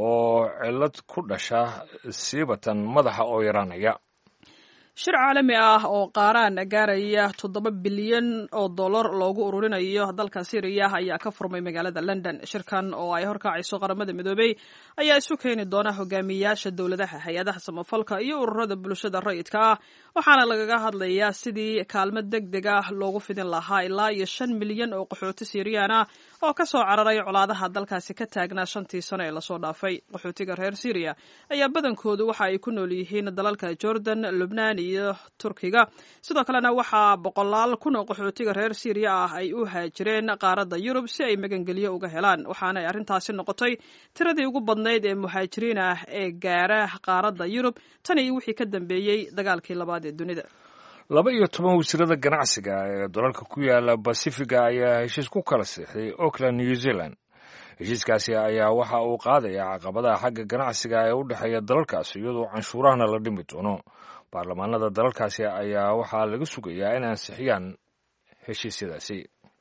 oo cillad ku dhasha siibatan madaxa oo yaraanaya shir caalami ah oo qaaraan gaaraya toddoba bilyan oo dollar loogu ururinayo dalka syriya ayaa ka furmay magaalada london shirkan oo ay horkacayso qaramada midoobey ayaa isu keeni doona hogaamiyayaasha dowladaha hay-adaha samafalka iyo ururada bulshada rayidka ah waxaana lagaga hadlayaa sidii kaalmo deg deg ah loogu fidin lahaa ilaa iyo shan milyan oo qaxooti siiriyaan ah oo ka soo cararay colaadaha dalkaasi ka taagnaa shantii sano ee lasoo dhaafay qaxootiga reer syriya ayaa badankoodu waxa ay ku nool yihiin dalalka jordan lubnaan iyo turkiga sidoo kalena waxaa boqolaal kun oo qaxootiga reer syriya ah ay u haajireen qaaradda yurub si ay magangelyo uga helaan waxaana ay arrintaasi noqotay tiradii ugu badnayd ee muhaajiriin ah ee gaara qaaradda yurub tan iyo wixii ka dambeeyey dagaalkii labaad ee dunida laba iyo toban wasiirada ganacsiga ee dalalka ku yaala basifiga ayaa heshiis ku kala siixday auckland new zealand heshiiskaasi ayaa waxa uu qaadayaa caqabadaha xagga ganacsiga ee u dhexeeya dalalkaasi iyadoo canshuurahana la dhimi doono baarlamaanada dalalkaasi ayaa waxaa laga sugayaa in ansixiyaan heshiisyadaasi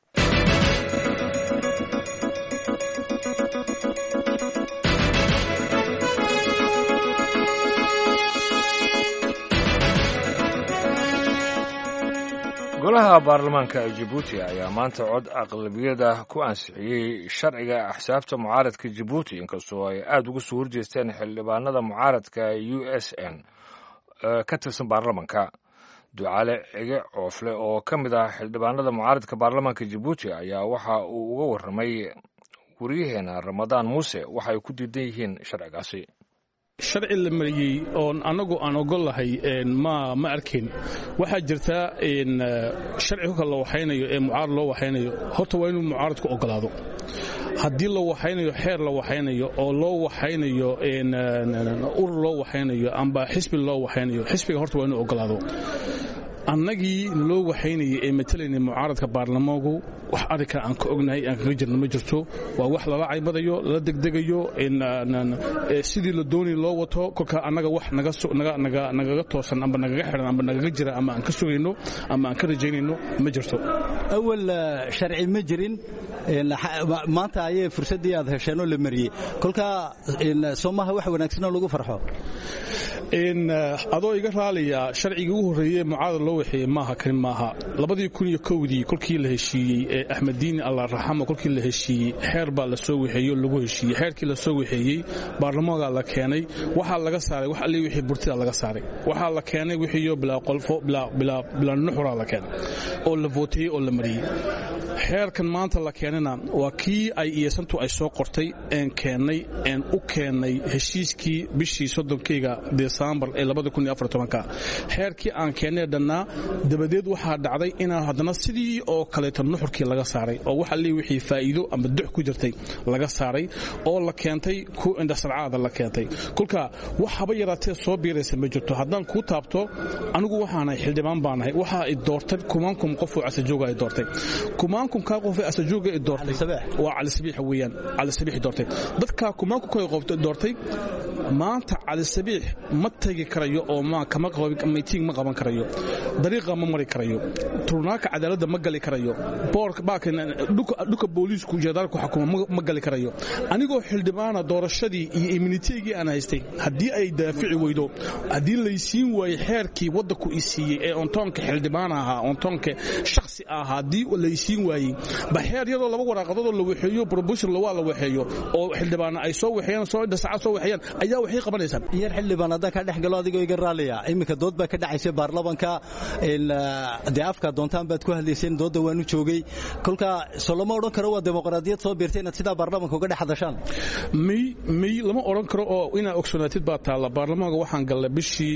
golaha baarlamaanka jabuuti ayaa maanta cod aqlabiyada ku ansixiyey sharciga axsaabta mucaaradka jabuuti inkastoo ay aada uga soo horjeesteen xildhibaanada mucaaradka u s n ka tirsan baarlamanka ducaale cige coofle oo ka mid ah xildhibaanada mucaaradka baarlamaanka jabuuti ayaa waxa uu uga warramay waryaheena ramadaan muuse waxa ay ku diidan yihiin sharcigaasi sharci la mariyey oon annagu aan ogollahay ma ma arkayn waxaa jirta sharci kolka la waxaynayo ee mucaarad loo waxaynayo horta waa inuu mucaaradku ogolaado haddii la waxaynayo xeer la waxaynayo oo loo waxaynayo urur loo waxaynayo amba xisbi loo waxaynayo xisbiga horta waa inuu ogolaado annagii loo waxaynayay ee matalaynay mucaaradka baarlamaanku wax arrinka aan ka ognahay aan kaga jirna ma jirto waa wax lala caybadayo lala degdegayo sidii la doonay loo wato kolka annaga wax nagaga toosan amba nagaga xidhan amba nagaga jira ama aan ka sugayno ama aan ka rajaynayno ma jirto awal sharci ma jirin maanta ayay fursaddii aad hesheenoo la mariyey kolka soomaha wax wanaagsanoo lagu farxo adoo iga raaliya sharcigii ugu horreeyey mucaarad loo waxeeyey maaha kani maaha labadii kun iyo kowdii kolkii la heshiiyey ee axmeddiin allah raxamo kolkii la heshiiyey xeer baa la soo waxeeyey oo lagu heshiiyey xeerkii la soo waxeeyey baarlamaankaa la keenay waxaa laga saaray wax allii wixii burtida laga saaray waxaa la keenay wixiiyo bilaa qolfo bilaa nuxuraa la keenay oo la vooteyey oo la mariyey xeerkan maanta la keenana waa kii ay iyasantu ay soo qortay een keennay een u keennay heshiiskii bishii soddonkeyga desembar ee xeerkii aan keennay dhannaa dabadeed waxaa dhacday inaan haddana sidii oo kaleeto nuxurkii laga saaray oo wax allii wixii faa'iido ama dux ku jirtay laga saaray oo la keentay ku indhasarcaada la keentay kolka wax haba yaraatee soo biiraysa ma jirto haddaan kuu taabto anigu waxaanahay xildhibaan baanahay waxaa i doortay kumaankum qofuu casajooga ay doortay kumaankumkaa qof ee casajooga i doortay waa calisabiix weeyaan calisabiix doortay dadkaa kumaankumka ay doortay maanta calisabiix ma tegi karayo oo miting ma qaban karayo dariiqa ma mari karayo turnaaka cadaaladda ma gali karayo dhuka booliisku jeedaalku xukuma ma gali karayo anigoo xildhibaana doorashadii iyo immuniteygii aan haystay haddii ay daafici weydo haddii laysiin waayey xeerkii waddanku i siiyey ee ontoonka xildhibaan ahaa ontoonka shakhsi ah haddii laysiin waayey ba xeer yadoo laba waraaqadoodoo la waxeeyo probution lawaa la waxeeyo oo xildhibaana ay soo waxeeyaan soo indhasaca soo waxeeyaan ayaa waxay qabanaysaa yar xildhibaan haddaan ka dhex galo adigoo iga raaliya iminka dood baa ka dhacaysa baarlamanka dee afka doontaan baad ku hadlayseen doodda waanu joogay kolka soo lama odhan karo waa dimuqraadiyad soo biirtay inaad sidaa baarlamanka uga dhex hadashaan may may lama odhan karo oo inaa ogsoonaatid baa taalla baarlamaanka waxaan gallay bishii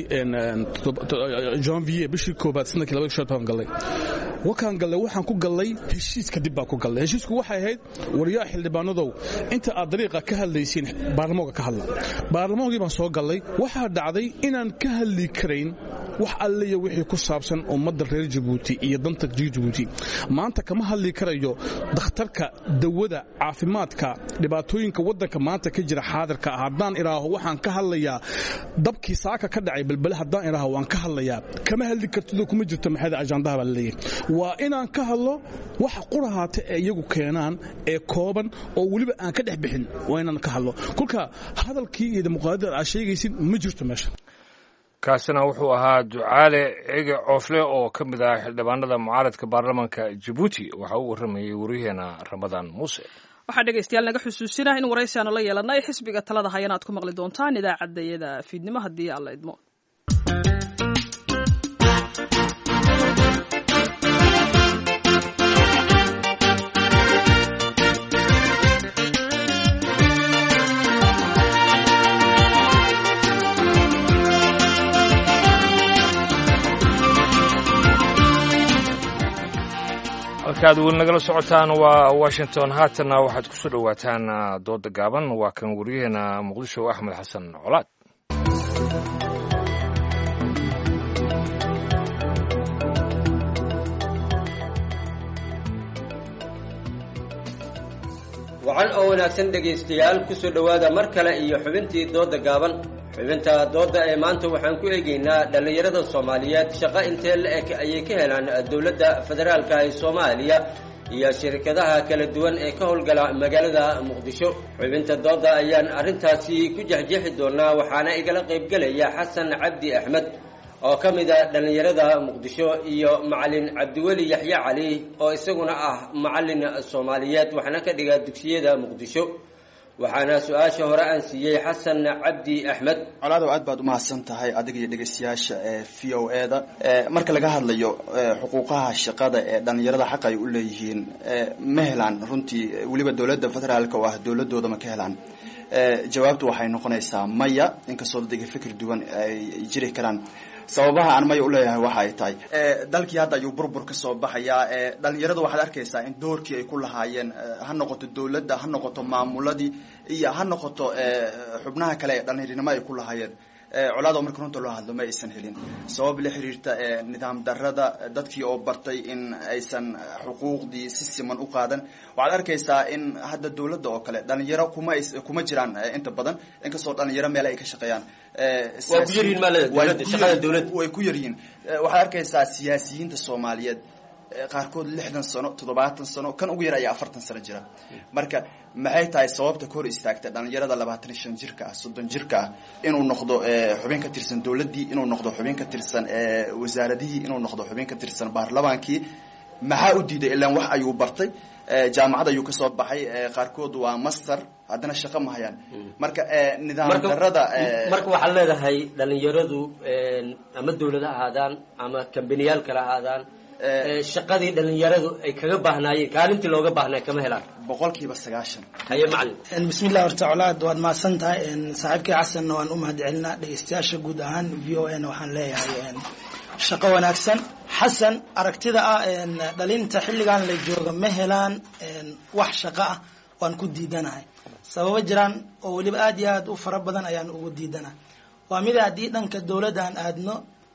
janvier bishii koobaad sanadkii labada shan toban gallay wakaan gallay waxaan ku gallay heshiis kadib baan ku gallay heshiisku waxay ahayd waryaa xildhibaanadow inta aad dariiqa ka hadlaysiin baarlamaanka ka hadla baarlamaankii baan soo gallay waxaa dhacday inaan ka hadli karayn wax alliya wixii ku saabsan ummadda reer jabuuti iyo danta jabuuti maanta kama hadli karayo dakhtarka dawada caafimaadka dhibaatooyinka waddanka maanta ka jira xaadirka ah haddaan idhaaho waxaan ka hadlayaa dabkii saaka ka dhacay balbale haddaan idhaaho waan ka hadlayaa kama hadli kartidoo kuma jirto maxayda ajandaha baa laleeyahay waa inaan ka hadlo waxa qurahaata ee iyagu keenaan ee kooban oo weliba aan ka dhex bixin waa inaan ka hadlo kolka hadalkii iyo dimuqraadiyada aad sheegaysid ma jirto meesha kaasina wuxuu ahaa ducaale cege coofle oo ka mid ah xildhibaanada mucaaradka baarlamanka jabuuti waxa uu warramayey wariyaheena ramadaan muuse waxaa dhegaystayaal naga xusuusinah in waraysi aanu la yeelanay xisbiga talada hayana aad ku maqli doontaan idaacaddayada fiidnimo haddii alla idmo halkaad weli nagala socotaan waa washington haatanna waxaad ku soo dhowaataan dooda gaaban waa kan wariyaheena muqdisho axmed xasan colaad wacan oo wanaagsan dhegaystayaal ku soo dhowaada mar kale iyo xubintii dooda gaaban xubinta doodda ee maanta waxaan ku eegaynaa dhallinyarada soomaaliyeed shaqo intee la-eg ayay ka helaan dowladda federaalka ee soomaaliya iyo shirkadaha kala duwan ee ka howlgala magaalada muqdisho xubinta doodda ayaan arrintaasi ku jexjeexi doonaa waxaana igala qaybgelaya xasan cabdi axmed oo ka mid a dhallinyarada muqdisho iyo macalin cabdiweli yaxye cali oo isaguna ah macalin soomaaliyeed waxna ka dhiga dugsiyada muqdisho waxaana su-aasha hore aan siiyey xasan cabdi axmed colaadow aad baad umahadsan tahay adiga iyo dhegaystayaasha ee v o e da marka laga hadlayo xuquuqaha shaqada ee dhallinyarada xaq ay u leeyihiin ma helaan runtii weliba dowladda federaalka oo ah dowladooda ma ka helaan jawaabtu waxay noqonaysaa maya inkastoo dadga fikir duwan ay jiri karaan sababaha aan maya uleeyahay waxa ay tahay dalkii hadda ayuu burbur ka soo baxayaa dhalinyaradu waxaad arkaysaa in doorkii ay ku lahaayeen ha noqoto dowladda ha noqoto maamuladii iyo ha noqoto xubnaha kale ee dhalinyarinimo ay ku lahaayeen colaado marka runta loo hadlo ma aysan helin sabab la xiriirta nidaam darada dadkii oo bartay in aysan xuquuqdii si siman u qaadan waxaad arkaysaa in hadda dowladda oo kale dhalinyaro kuma kuma jiraan inta badan inkastoo dhalinyaro meel ay ka shaqeeyaan way ku yaryihiin waxaad arkaysaa siyaasiyiinta soomaaliyeed qaarkood lixdan sano toddobaatan sano kan ugu yar ayaa afartan sano jira marka maxay tahay sababta ka hor istaagta dhalinyarada labaatan iyo shan jirka ah soddon jirka ah inuu noqdo xubin ka tirsan dowladdii inuu noqdo xubin ka tirsan wasaaradihii inuu noqdo xubin ka tirsan baarlamaankii maxaa u diiday ilaan wax ayuu bartay jaamacad ayuu kasoo baxay qaarkood waa master haddana shaqo ma hayaan marka nidaam darada marka waxaad leedahay dhalinyaradu ama dawlad ha ahaadaan ama kambaniyaal kale ahaadaan shaqadii dhalinyaradu ay kaga baahnaayeen kaalintii looga baahnaa kama helaan boqolkiiba sagaashan haye macalin bismillahi horta colaad waad mahadsan tahay saaxiibkii xasanna waan u mahad celinaa dhegeystayaasha guud ahaan v o a na waxaan leeyahay shaqo wanaagsan xasan aragtida ah dhalinta xilligan la jooga ma helaan wax shaqo ah waan ku diidanahay sababo jiraan oo weliba aad iyo aad u fara badan ayaan ugu diidanahay waa mida haddii dhanka dowladda aan aadno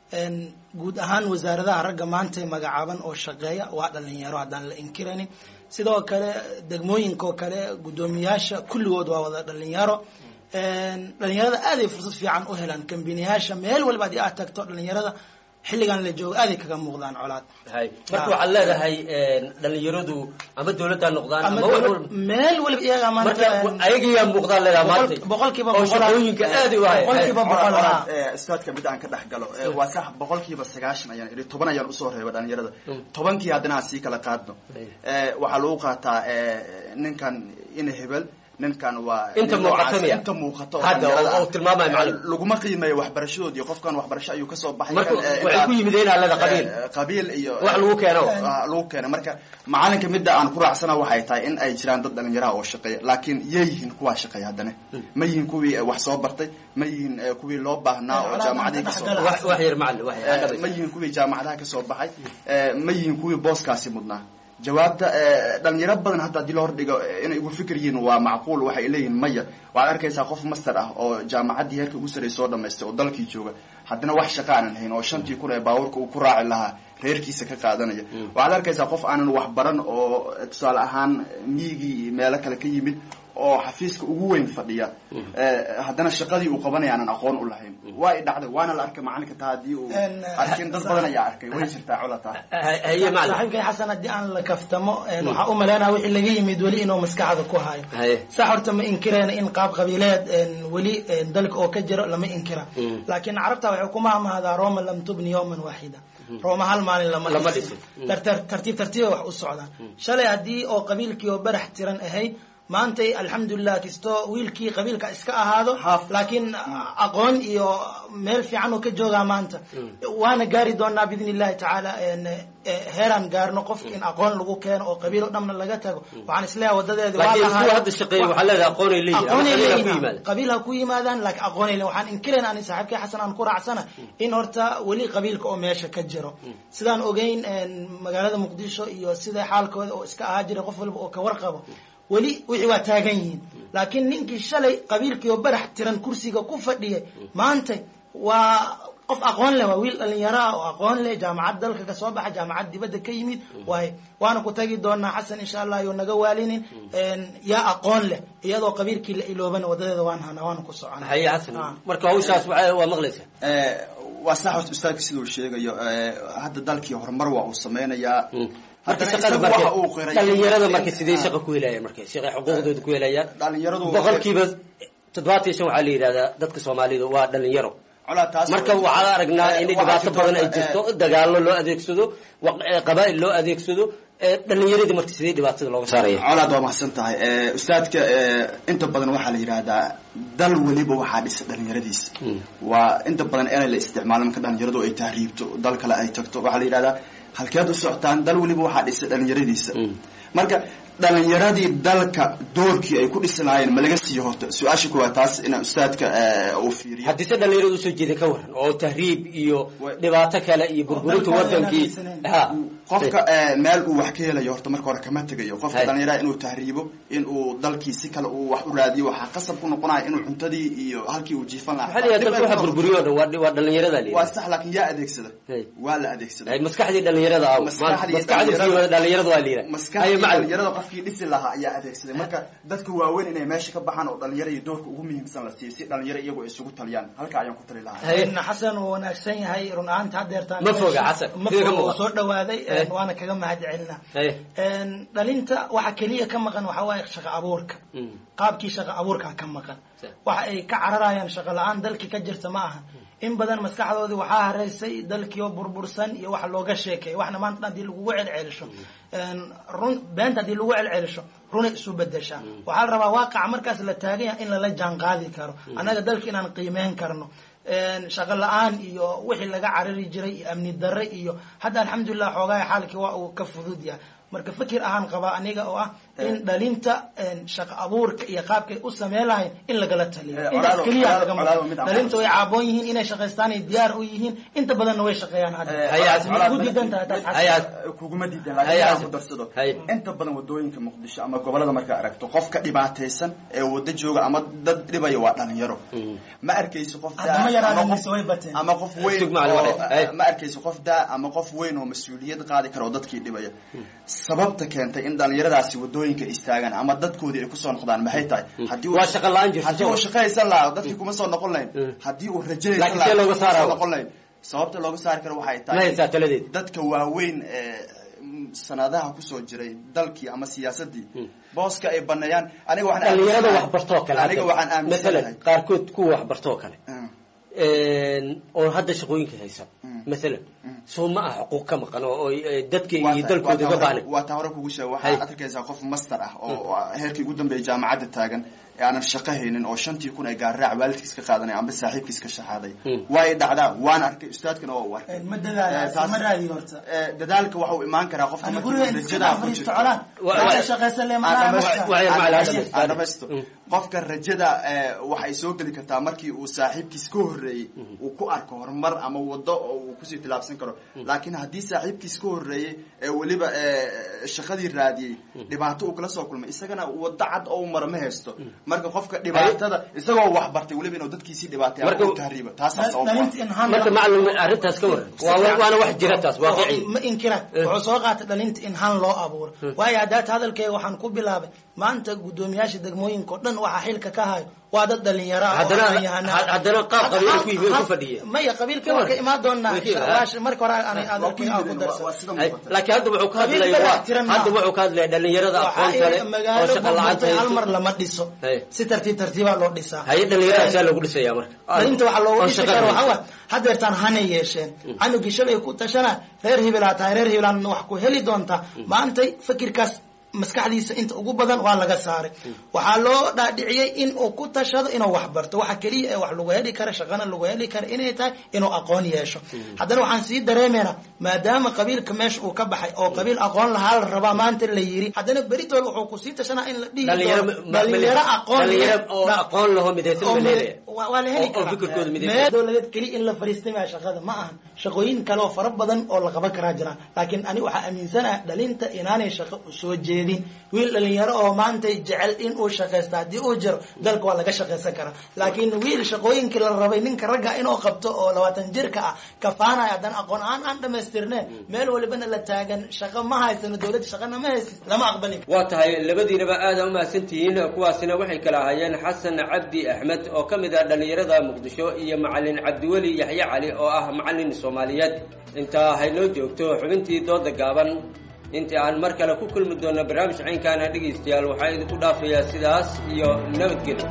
guud ahaan wasaaradaha ragga maanta magacaaban oo shaqeeya waa dhalinyaro haddaan la inkiraynin sidoo kale degmooyinka oo kale guddoomiyaasha kulligood waa wada dhalinyaro dhalinyarada aaday fursad fiican u helaan kambiniyaasha meel walba haddii aad tagto dhalinyarada xilligan la joogo aaday kaga muuqdaan colaad hay marka waxaad leedahay dhalinyaradu ama dawladda noqdaan ama wax walba meel waliba iyaga marka ayagiyaa muuqdaan leedahay maanta boqolkiiba oo shaqooyinka aad u hay boqolkiiba boqol istaadka mid aan ka dhex galo waa sax boqolkiiba sagaashan ayaan idhi toban ayaan usoo reeba dhalinyarada tobankii haddana aan sii kala qaadno waxaa lagu qaataa ninkan ina hebel ninkan waa inta muuqato miya inta muuqato hadda oo tilmaamaya macalin laguma qiimeeyo waxbarashadoodii qofkan waxbarasho ayuu kasoo baxay marka waxay ku yimid in alada qabiil qabiil iyo wax lagu keeno lagu keeno marka macalinka midda aan ku raacsana waxay tahay in ay jiraan dad dhalinyaraha oo shaqeeya laakiin yay yihiin kuwaa shaqeeya haddana ma yihiin kuwii wax soo bartay ma yihiin kuwii loo baahnaa oo jaamacadii kasoo wax yar macalin wax yar ma yihiin kuwii jaamacadaha kasoo baxay ma yihiin kuwii booskaasi mudnaa jawaabta dhalinyaro badan hadda haddii la hordhigo inay ugu fikir yihiin waa macquul waxay leeyihiin maya waxaad arkaysaa qof master ah oo jaamacaddii heerka ugu sarey soo dhamaystay oo dalkii jooga haddana wax shaqa aanan hayn oo shantii kun ee baabuurka uu ku raaci lahaa reerkiisa ka qaadanaya waxaad arkaysaa qof aanan wax baran oo tusaale ahaan miyigii iyo meelo kale ka yimid oo xafiiska ugu weyn fadhiya haddana shaqadii uu qabanaya aanan aqoon u lahayn waa i dhacday waana la arkay macalinka taa haddii uu arkin dad badan ayaa arkay way jirtaa colata saaxiibkay xasan haddii aan la kaftamo waxaa u malaynaya wixii laga yimid weli inuu maskaxda ku hayo sax horta ma inkirayna in qaab qabiileed weli dalka oo ka jiro lama inkira laakiin carabta waxay ku mahmahdaa roma lam tubni yawman waaxida rooma hal maalin lama dhisin tartiib tartiiba wax u socdaan shalay haddii oo qabiilkii oo barax tiran ahayd maantay alxamdulilah kastoo wiilkii qabiilka iska ahaado laakiin aqoon iyo meel fiican oo ka joogaa maanta waana gaari doonaa biidn illahi tacaala heeraan gaarno qofka in aqoon lagu keeno oo qabiil o dhanna laga tago waxaan isleeyahay wadadeedi qabiil ha ku yimaadaan laakiin aqoonay waxaan inkirayn ani saaxiibkay xasan aan ku raacsana in horta weli qabiilka oo meesha ka jiro sidaan ogeyn magaalada muqdisho iyo sida xaalkooda oo iska ahaa jira qof walba oo ka warqabo weli wixii waa taagan yihiin laakiin ninkii shalay qabiilkii oo barax tiran kursiga ku fadhiyay maanta waa qof aqoon leh waa wiil dhalinyaro ah oo aqoon leh jaamacad dalka kasoo baxa jaamacad dibadda ka yimid waay waana ku tagi doonaa xasan insha allah iyo naga waalinin yaa aqoon leh iyadoo qabiilkii la iloobana wadadeeda waan hana waana ku socona haye xasan marka hawshaas waa maqlaysa waa sax horta ustaadka sida uu sheegayo hadda dalkii horumar waa uu sameynayaa dhalinyarada marka sidee shaqa ku helayaan marka shaqa xuquuqdooda ku helayaan boqolkiiba toddobaatan iyo shan waxaa la yidhahdaa dadka soomaalida waa dhalinyaro marka waxaan aragnaa in dhibaato badan ay jirto dagaalo loo adeegsado qabaa'il loo adeegsado dhalinyaradii marka sidee dhibaatada looga saaraya colaad waa mahadsan tahay ustaadka inta badan waxaa la yidhaahdaa dal weliba waxaa dhisa dhalinyaradiisa waa inta badan inay la isticmaalo marka dhalinyaradu ay tahriibto dal kale ay tagto waxaa la yidhahdaa halkeed u socotaan dal weliba waxaa dhisa dhalinyaradiisa marka dhalinyaradii dalka doorkii ay ku dhisi lahaayeen ma laga siiyo horta su-aasha kuwaa taas inaa ustaadka uu fiiriyo haddii se dhalinyarada usoo jeeda ka waran oo tahriib iyo dhibaato kale iyo burburinta wadankii qofka meel uu wax ka helayo horta marka hore kama tegayo qofka dhalinyaraha inuu tahriibo in uu dalkii si kale uu wax u raadiyo waxaa qasab ku noqonaya inuu cuntadii iyo halkii uu jiifan lahaa burburiyo dhan waa dhalinyarada waa sax laakiin yaa adeegsada waa la adeegsada maskaxdii dhalinyarada aw maskaxdii dhalinyarada waa liira maskaxdii dhalinyarada qof qofkii dhisi lahaa ayaa adeegsaday marka dadka waaweyn inay meesha ka baxaan oo dhalinyaro iyo doorka ugu muhiimsan la siiyo si dhalinyaro iyagu ay isugu taliyaan halka ayaan ku tali lahaa xasan wuu wanaagsan yahay run ahaanta hadeertaan Ma foga, Xasan. ma Sida ka foga wuu muuqata. soo dhawaaday Eh. waana kaga mahad celinaa Haye. dhalinta waxa keliya ka maqan waxaa waaye shaqo abuurka qaabkii shaqo abuurka ka maqan waxa ay ka cararayaan shaqo la-aan dalkii ka jirta ma aha in badan maskaxdoodii waxaa hareysay dalkii oo burbursan iyo wax looga sheekeeyo waxna maanta haddii lagugu celcelisho run beenta haddii lagu celcelisho runay isu bedeshaa waxaa la rabaa waaqaca markaas la taagan yahay in lala jaan qaadi karo annaga dalka inaan qiimeyn karno shaqo la-aan iyo wixii laga carari jiray iyo amni darre iyo hadda alxamdulilah xoogaha xaalkii waa uu ka fudud yahay marka fikir ahaan qabaa aniga oo ah in dhalinta shaqo abuurka iyo qaabkay u sameyn lahayn in lagala taliyo Eh, intaas walaalo- keliya walaalo- laga walaalo maqan mid aan dhalinta way caaboon yihiin inay shaqaystaan ay diyaar u yihiin inta badanna way shaqeeyaan hadda Colaad- ku diidan tahay taas xasan. Ayaad kuguma diidan laakiin aan ku darsado inta badan wadooyinka muqdisho ama gobolada markaa aragto qofka dhibaataysan ee wada jooga ama dad dhibaya waa dhalinyaro ma arkayso qof daa Haddama yaraadeen ama qof- mise way bateen. ama qof weyn Sug macallin oo- wale. Hey. ma arkayso qof daa ama qof weyn oo mas-uuliyad qaadi kara oo dadkii dhibaya sababta keentay in dhalinyaradaasi wadooyinka istaagaan ama dadkoodii ay kusoo noqdaan maxay tahay haddii uu- Waa shaqo la'aan jirto, haddii uu soo. shaqaysan lahaa dadkii kuma soo noqon lahayn haddii uu rajaynaysan Laakiin lahaa see looga kuma saaraa? soo noqon lahayn sababta looga saari karo waxay Ma haysaa taladeed? dadka waaweyn ee mm, sanadaha kusoo jiray dalkii ama siyaasadii booska ay baneeyaan aniga waxaan dhalinyarada aaminsanahay- waxbartoo kale aniga waxaan aaminsanahay maalan qaarkood kuwa waxbartoo kale oo hadda shaqooyinka haysa maalan soo ma ah xuquuq ka maqan oo oo, eh, dadka iyo dalkooda uga baahnayn waa taa hore kugu sheega waxaad arkaysaa qof master ah oo oo heerkii ugu dambeeyay jaamacadda taagan ee aanan shaqo haynin oo shantii kun ay gaarraac waalidkiis ka qaadanay amba saaxiibkiis ka shaxaaday way dhacdaa waan arkay ustaadkana waa u arkay ma dadaala Eh, taas- ma raadin horta Eh, dadaalka waxa uu imaan karaa qofka Ani markii guriga uu iska rajada ku fadhiisto jirto colaan. Wa- Waxay wa- shaqaysan leeyihiin, aan macnaha dhamaysto- ma- aan Waxay dhamaysto- aan dhamaysto. dhamaysto. qofka rajada eh, waxay soo geli kartaa markii uu saaxiibkiis ka horeeyey uu ku arko horumar ama wado oo uu kusii tilaabsan karo laakiin haddii saaxiibkiis ka horeeyey ee weliba eh, shaqadii raadiyey dhibaato uu kala soo kulmay isagana wado cad oo uu maro ma haysto marka qofka dhibaatada isagoo wax bartay weliba inuu dadkiisii dhibaatay ama Marka- uu tahriibo taasaa sabab u ah. marka macallin arrintaas ka waran waa waana wax jira taas waaqici ma inkira wuxuu soo qaatay dhalinta in han loo abuuro waayo haddaata hadalkeyga waxaan ku bilaabay maanta guddoomiyaasha degmooyinka oo dhan waxaa xilka ka hayo waa dad dhalinyaro ah oo Haddana- aqoon-yahano ah. had- haddana qaab Hadda- qabiil ku yimi- had- ku fadhiya. maya qabiilka Ka waa ka waran. imaan doonaa Way ka imaan. Waash- marka hore aan hadalkeyga aan ku darsan laakiin hadda wuxuu ka Qabiil hadlaya baa waa tiran hadda maaha. wuxuu ka hadlaya dhalinyarada aqoonta leh oo magaalo shaqa la'aanta burburtay hal hayso mar lama dhiso si tartiib tartiibaa loo dhisaa haye dhalinyarada saa lagu dhisaya marka dhalinta waxaa loogu Oo dhisi shaqa karo hayso. waxaa waa hadeertaan hanay yeesheen canugii shalay ku tashana reer hibilaa tahay reer hibilaan wax ku heli doontaa maantay fikirkaas maskaxdiisa inta ugu badan waa laga saaray waxaa loo dhaadhiciyey in uu ku tashado inuu wax barto waxa keliya ee wax lagu heli kara shaqana lagu heli kara inay tahay inuu aqoon yeesho haddana waxaan sii dareemaynaa maadaama qabiilka meesha uu ka baxay oo qabiil aqoon lahaa la rabaa maanta la yiri haddana beritool wuxuu kusii tashanaa in la dhihi dhalinyaro doono dhalinyaro aqoon leh. dhalinyaro oo aqoon laho midaysan oo ma me- leedahay waa waa la heli oo karaa fikirkooda meel midaysan dowladeed keliya in la fariistay maa shaqada ma ahan shaqooyin kale oo fara badan oo la qaban karaa jiraan laakiin ani waxaa aaminsanaha dhalinta inaanay shaqo soo jeedin wiil dhalinyaro oo maanta jecel in uu shaqaysta haddii uu jiro dalka waa laga shaqaysan karaa laakiin wiil shaqooyinkii la rabay ninka ragga inuu qabto oo labaatan jirka ah kafaanaya haddana aqoon aan aan dhamaystirneen meel walibana la taagan shaqo ma haysano dowladda shaqana ma haysid lama aqbali karo waa tahay labadiinaba aada umahadsantihiin kuwaasina waxay kala ahaayeen xasan cabdi axmed oo ka mid ah dhalinyarada muqdisho iyo macalin cabdiweli yaxye cali oo ah macalin soomaaliyeed intaa haynoo joogto xubintii dooda gaaban intii aan mar kale ku kulmi doono barnaamij caynkaana dhegaystayaal waxaa idinku dhaafayaa sidaas iyo nabadgelyo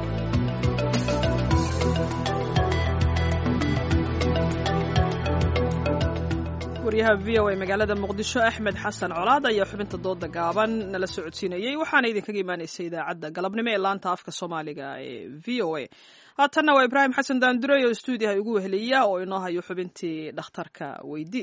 waryaha v o a magaalada muqdisho axmed xasan colaad ayaa xubinta dooda gaaban nala socodsiinayey waxaana idinkaga imaanaysay idaacadda galabnimo ee laanta afka soomaaliga ee v o a haatanna waa ibraahim xasan daandurey oo stuudiyaha igu weheliya oo inoo hayo xubintii dhakhtarka weydi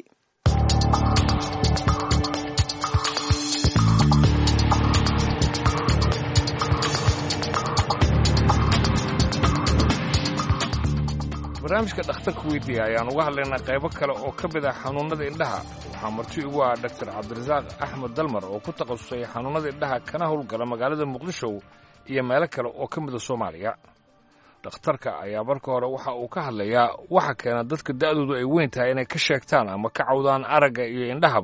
barnaamijka dhakhtarka weydiiya ayaan uga hadlaynaa qaybo kale oo ka mid ah xanuunnada indhaha waxaa marti igu ah dhaktar cabdirasaaq axmed dalmar oo ku takhasusay xanuunnada indhaha kana howlgala magaalada muqdisho iyo meelo kale oo ka mida soomaaliya dhakhtarka ayaa marka hore waxa uu ka hadlayaa waxa keena dadka da'doodu ay weyn tahay inay ka sheegtaan ama ka cawdaan aragga iyo indhahaba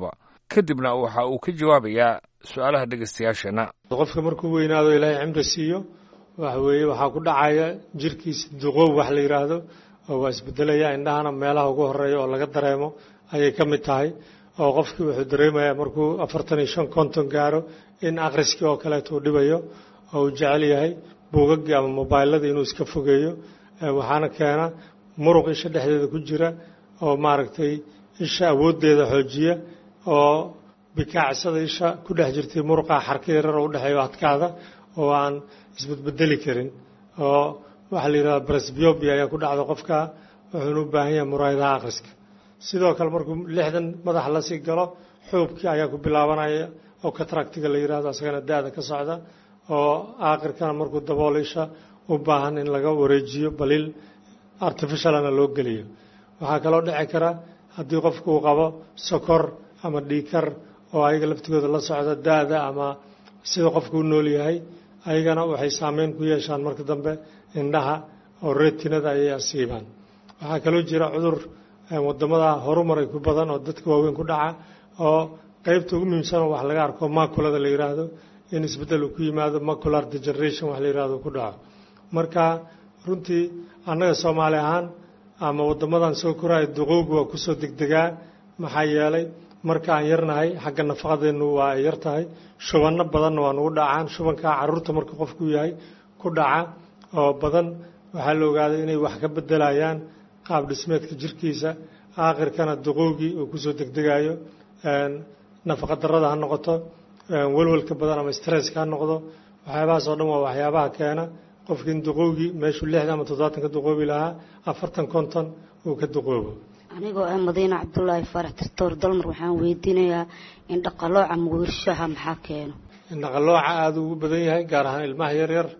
kadibna waxa uu ka jawaabayaa su-aalaha dhegeystayaasheenna qofka markuu weynaado ilaahay cimri siiyo waxa weeye waxaa ku dhacaya jirkiisa duqoob wax la yidhaahdo oo waa isbedelaya indhahana meelaha ugu horeeya oo laga dareemo ayay ka mid tahay oo qofkii wuxuu dareemayaa markuu afartan iyo shan konton gaaro in akhriskii oo kaleeto uu dhibayo oo uu jecel yahay buugaggii ama mobaylladii inuu iska fogeeyo waxaana keena muruq isha dhexdeeda ku jira oo maaragtay isha awooddeeda xoojiya oo bikaacsada isha ku dhex jirtay muruqa xarka yarar oo udhexeeyo adkaada oo aan isbedbedeli karin oo waxaa la yidhahda bresbiobia ayaa ku dhacda qofka wuxuuna u baahan yahay muraayadaha akhriska sidoo kale markuu lixdan madaxa la sii galo xuubkii ayaa ku bilaabanaya oo katractiga la yidhahdo asagana da-da ka socda oo aakhirkana markuu daboolo isha u baahan in laga wareejiyo baliil artificialana loo geliyo waxaa kaloo dhici kara haddii qofku uu qabo sokor ama dhiikar oo ayaga laftigooda la socda da-da ama sida qofku u nool yahay ayagana waxay saameyn ku yeeshaan marka dambe indhaha oo retinada ayay asiibaan waxaa kaloo jira cudur wadamada horumaray ku badan oo dadka waaweyn ku dhaca oo qeybta ugu muhiimsanoo wax laga arko maculada la yidhaahdo in isbeddel uu ku yimaado macular degeneration wax la yidhahdo ku dhaco marka runtii annaga soomaali ahaan ama wadamadan soo koraya duqowga waa kusoo degdegaa maxaa yeelay marka aan yarnahay xagga nafaqadeennu waa ay yar tahay shubanno badanna waa nugu dhacaan shubankaa carruurta marka qofku yahay ku dhaca oo badan waxaa la ogaaday inay wax ka bedelayaan qaab dhismeedka jirkiisa aakhirkana duqowgii uu kusoo degdegayo nafaqa darrada ha noqoto welwelka badan ama stresska ha noqdo waxyaabahaas oo dhan waa waxyaabaha keena qofki in duqowgii meeshuu lixdan ama toddobaatan ka duqoobi lahaa afartan konton uu ka duqoobo anigoo ah madiine cabdulaahi faarax tirtoor dalmar waxaan weydiinayaa in dhaqalooca mugirshaha maxaa keeno indhaqalooca aada ugu badan yahay gaar ahaan ilmaha yaryar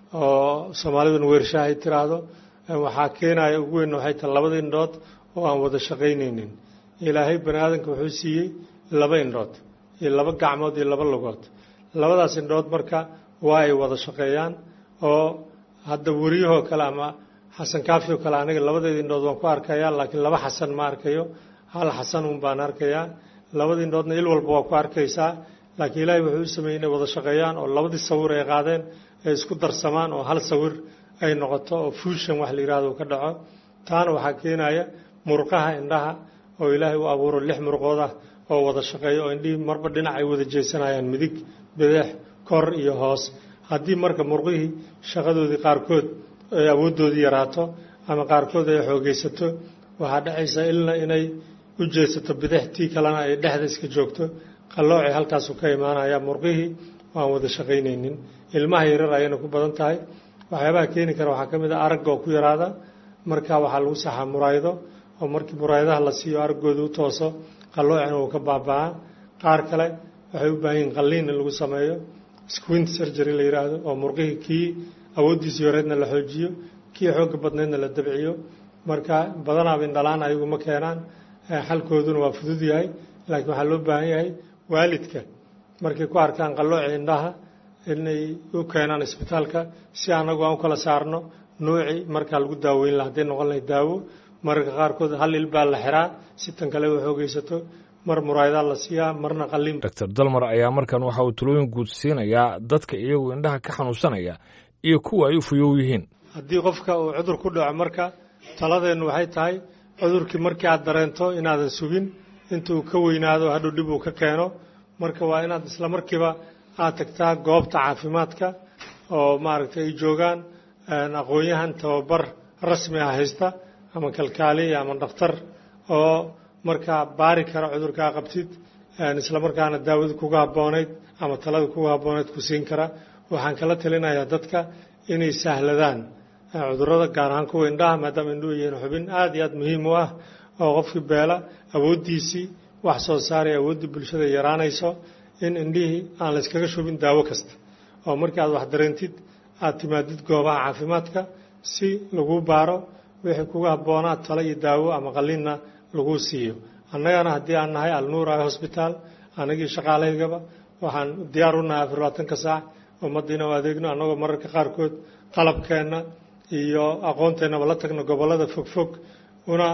oo soomaaliduna weershaha ay tiraahdo waxaa keenaya ugu weyn waxay tahay labada indhood oo aan wada shaqaynaynin ilaahay bani aadamka wuxuu siiyey laba indhood iyo laba gacmood iyo laba lugood labadaas indhood marka waa ay wada shaqeeyaan oo hadda weriyahoo kale ama xasan kaafi oo kale aniga labadeeda indhood waan ku arkayaa laakiin laba xasan ma arkayo hal xasan un baan arkayaa labada indhoodna il walba waa ku arkaysaa laakiin ilaahay wuxuu u sameeyey inay wada shaqeeyaan oo labadii sawir ay qaadeen ay isku darsamaan oo hal sawir ay noqoto oo fuushan wax la yidhahdo ka dhaco taana waxaa keenaya murqaha indhaha oo ilaahay u abuuro lix murqood ah oo wada shaqeeya oo indhihii marba dhinac ay wada jeesanayaan midig bideex kor iyo hoos haddii marka murqihii shaqadoodii qaarkood ay awooddoodii yaraato ama qaarkood ay xoogaysato waxaa dhacaysa ilna inay u jeesato bidix tii kalena ay dhexda iska joogto qalloocay halkaasu ka imaanaya murqihii waan wada shaqaynaynin ilmaha yarar ayayna ku badan tahay waxyaabaha keeni kara waxaa ka mid a aragga oo ku yaraada marka waxaa lagu saxaa muraayado oo markii muraayadaha la siiyo araggooda u tooso qalloocina uu ka baaba'aa qaar kale waxay u baahan yihin qalliin in lagu sameeyo squint surgery la yidhaahdo oo murqihii kii awooddiisii horeedna la xoojiyo kii xoogga badneedna la dabciyo marka badanaaba indhalaan ayagu ma keenaan xalkooduna waa fudud yahay laakiin waxaa loo baahan yahay waalidka markay ku arkaan qallooci indhaha inay u keenaan isbitaalka si anagu aan u kala saarno nuuci markaa lagu daaweyn laha hadday noqon lahay daawo mararka qaarkood hal il baa la xiraa si tan kale u xoogaysato mar muraayadaa la siiyaa marna qalliin doctor dalmar ayaa markan waxa uu talooyin guud siinayaa dadka iyagu indhaha ka xanuunsanaya iyo kuwa ay u fuyow yihiin haddii qofka uu cudur ku dhaco marka taladeennu waxay tahay cudurkii markii aad dareento inaadan sugin inta uu ka weynaado hadhow dhib uu ka keeno marka waa inaad isla markiiba aad tagtaa goobta caafimaadka oo maaragtay ay joogaan aqoon-yahan tababar rasmi ah haysta ama kalkaaliya ama dhakhtar oo markaa baari kara cudurkaa qabtid isla markaana daawada kuga habboonayd ama talada kuga habboonayd ku siin kara waxaan kala talinayaa dadka inay sahladaan cudurrada gaar ahaan kuwa indhaha maadaama indhuhu yihiin xubin aada iyo aada muhiim u ah oo qofkii beela awooddiisii wax soo saaray awooddii bulshada yaraanayso in indhihii aan la yskaga shubin daawo kasta oo markii aad wax dareentid aad timaadid goobaha caafimaadka si lagu baaro wixii kuga habboonaa talo iyo daawo ama qalliinna lagu siiyo annagana haddii aan nahay alnuur ay hosbitaal anagii shaqaalahaygaba waxaan diyaar u nahay afar labaatanka saac ummaddiina u adeegno annagoo mararka qaarkood qalabkeenna iyo aqoonteennaba la tagno gobollada fogfog una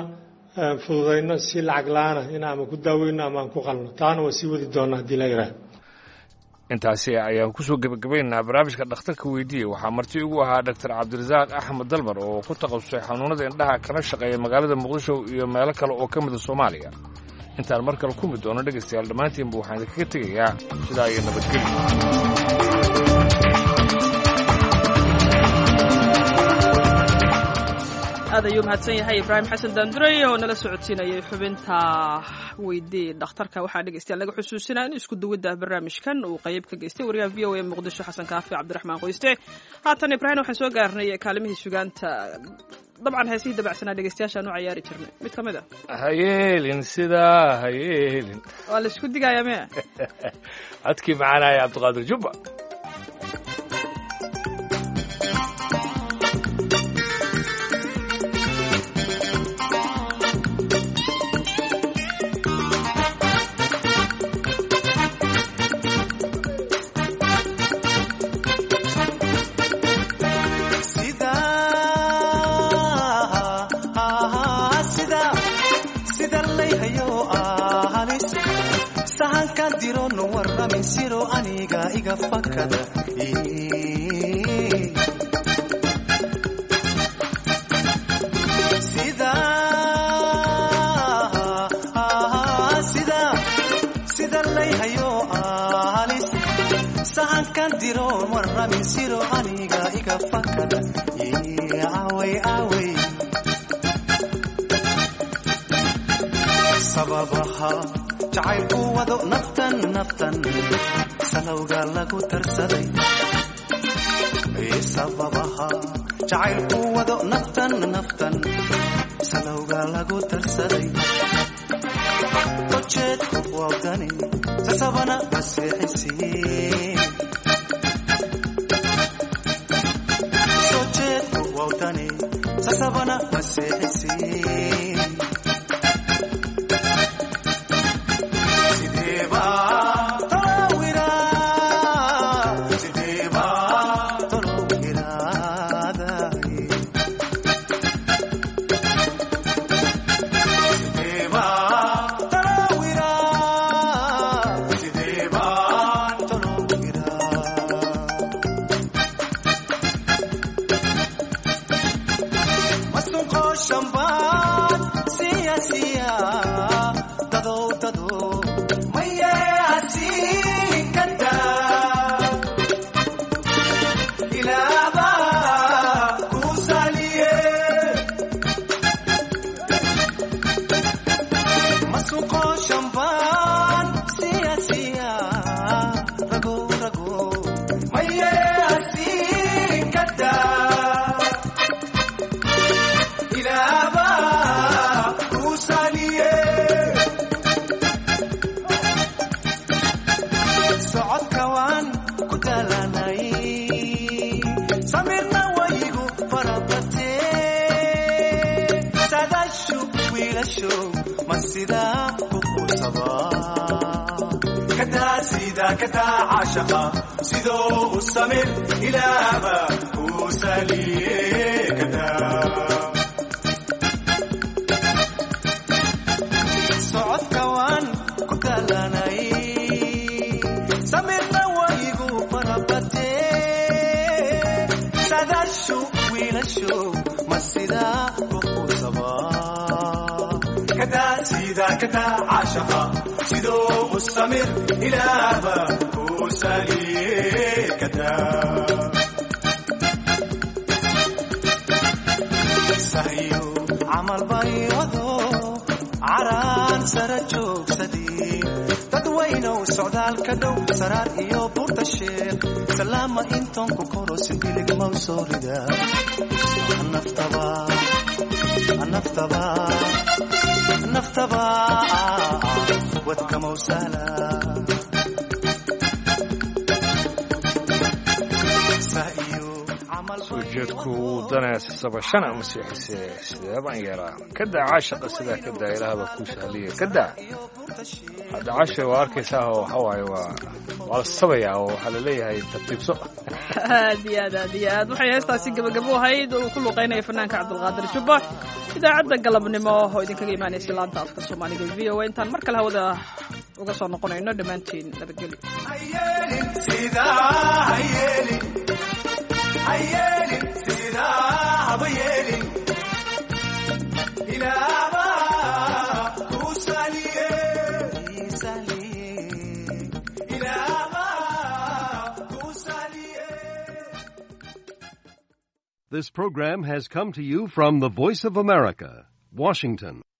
fududayno si lacag la-aana in ama ku daaweyno ama aan ku qalno taana waa sii wadi doonaa haddii la yidhaah intaasi ayaan kusoo gebagabaynaynaa barnaamijka dhakhtarka weydiiyey waxaa marti ugu ahaa doctor cabdirasaaq axmed dalmar oo ku takhasusay xanuunada indhaha kana shaqeeya magaalada muqdisho iyo meelo kale oo ka mida soomaaliya intaan mar kale ku mid doono dhegaystayaal dhammaantiinba waxaan idinkaga tegayaa sidaa iyo nabadgelyo aad ayuu mahadsan yahay ibraahim xasan daanduray oo nala socodsiinayay xubinta weydii dhakhtarka waxaa dhegeystayaal naga xusuusinaa in isku duwidda barnaamijkan uu qayb ka geystay wariyaha v o a muqdisho xasan kaafi cabdiraxmaan qoyste haatan ibraahim waxaan soo gaarnay kaalimihii sugaanta dabcan heesihii dabacsanaa dhegeystayaashaan u cayaari jirnay mid ka mid a hayeelin sidaa hayeelin waa la isku digayaa mea codkii macaanaya cabdiqaadir jubba sababaha jacaylku wado naftan naftan salowga lagu tarsaday sababaha jacaylku wado naftan naftan salowga lagu tarsaday ujeedku wawdani sasabana basiixisiin sojeedku wawdani sasabana basiixisiin sidoo u samir ilaaba uu saliye socodka waan ku talanay samirna waygu farabate sadashu wiilasho ma sidaa kuqusaba kadaa sida kadaa caashaqa sidoo u samir ilaaba sahyo camal baywado caraan sara joogsadii dadwaynow socdaalka dhow saraar iyo buurta sheekh salaama intoon ku koro sidiligmaw soo rida naftaba naftaba naftaba wadkamaw sahla ujeedku wuu daneesaba shan ama seexise sideebaan yeelaa kadaa caashaqa sidaa kadaa ilaahbaa kuu sahliya kadaa hadda caasha waa arkaysaa oo waxa waaye waa waa la sabayaa oo waxaa laleeyahay tartiibso aad iyo aad aad iyo aad waxay heestaasi gabagabo ahayd oo uu ku luqaynaya fanaanka cabdulqaadir jubba idaacadda galabnimo oo idinkaga imaanaysa laanta afka soomaaliga v o a intaan mar kale hawada uga soo noqonayno dhammaantiin This program has come to you from the Voice of America, Washington.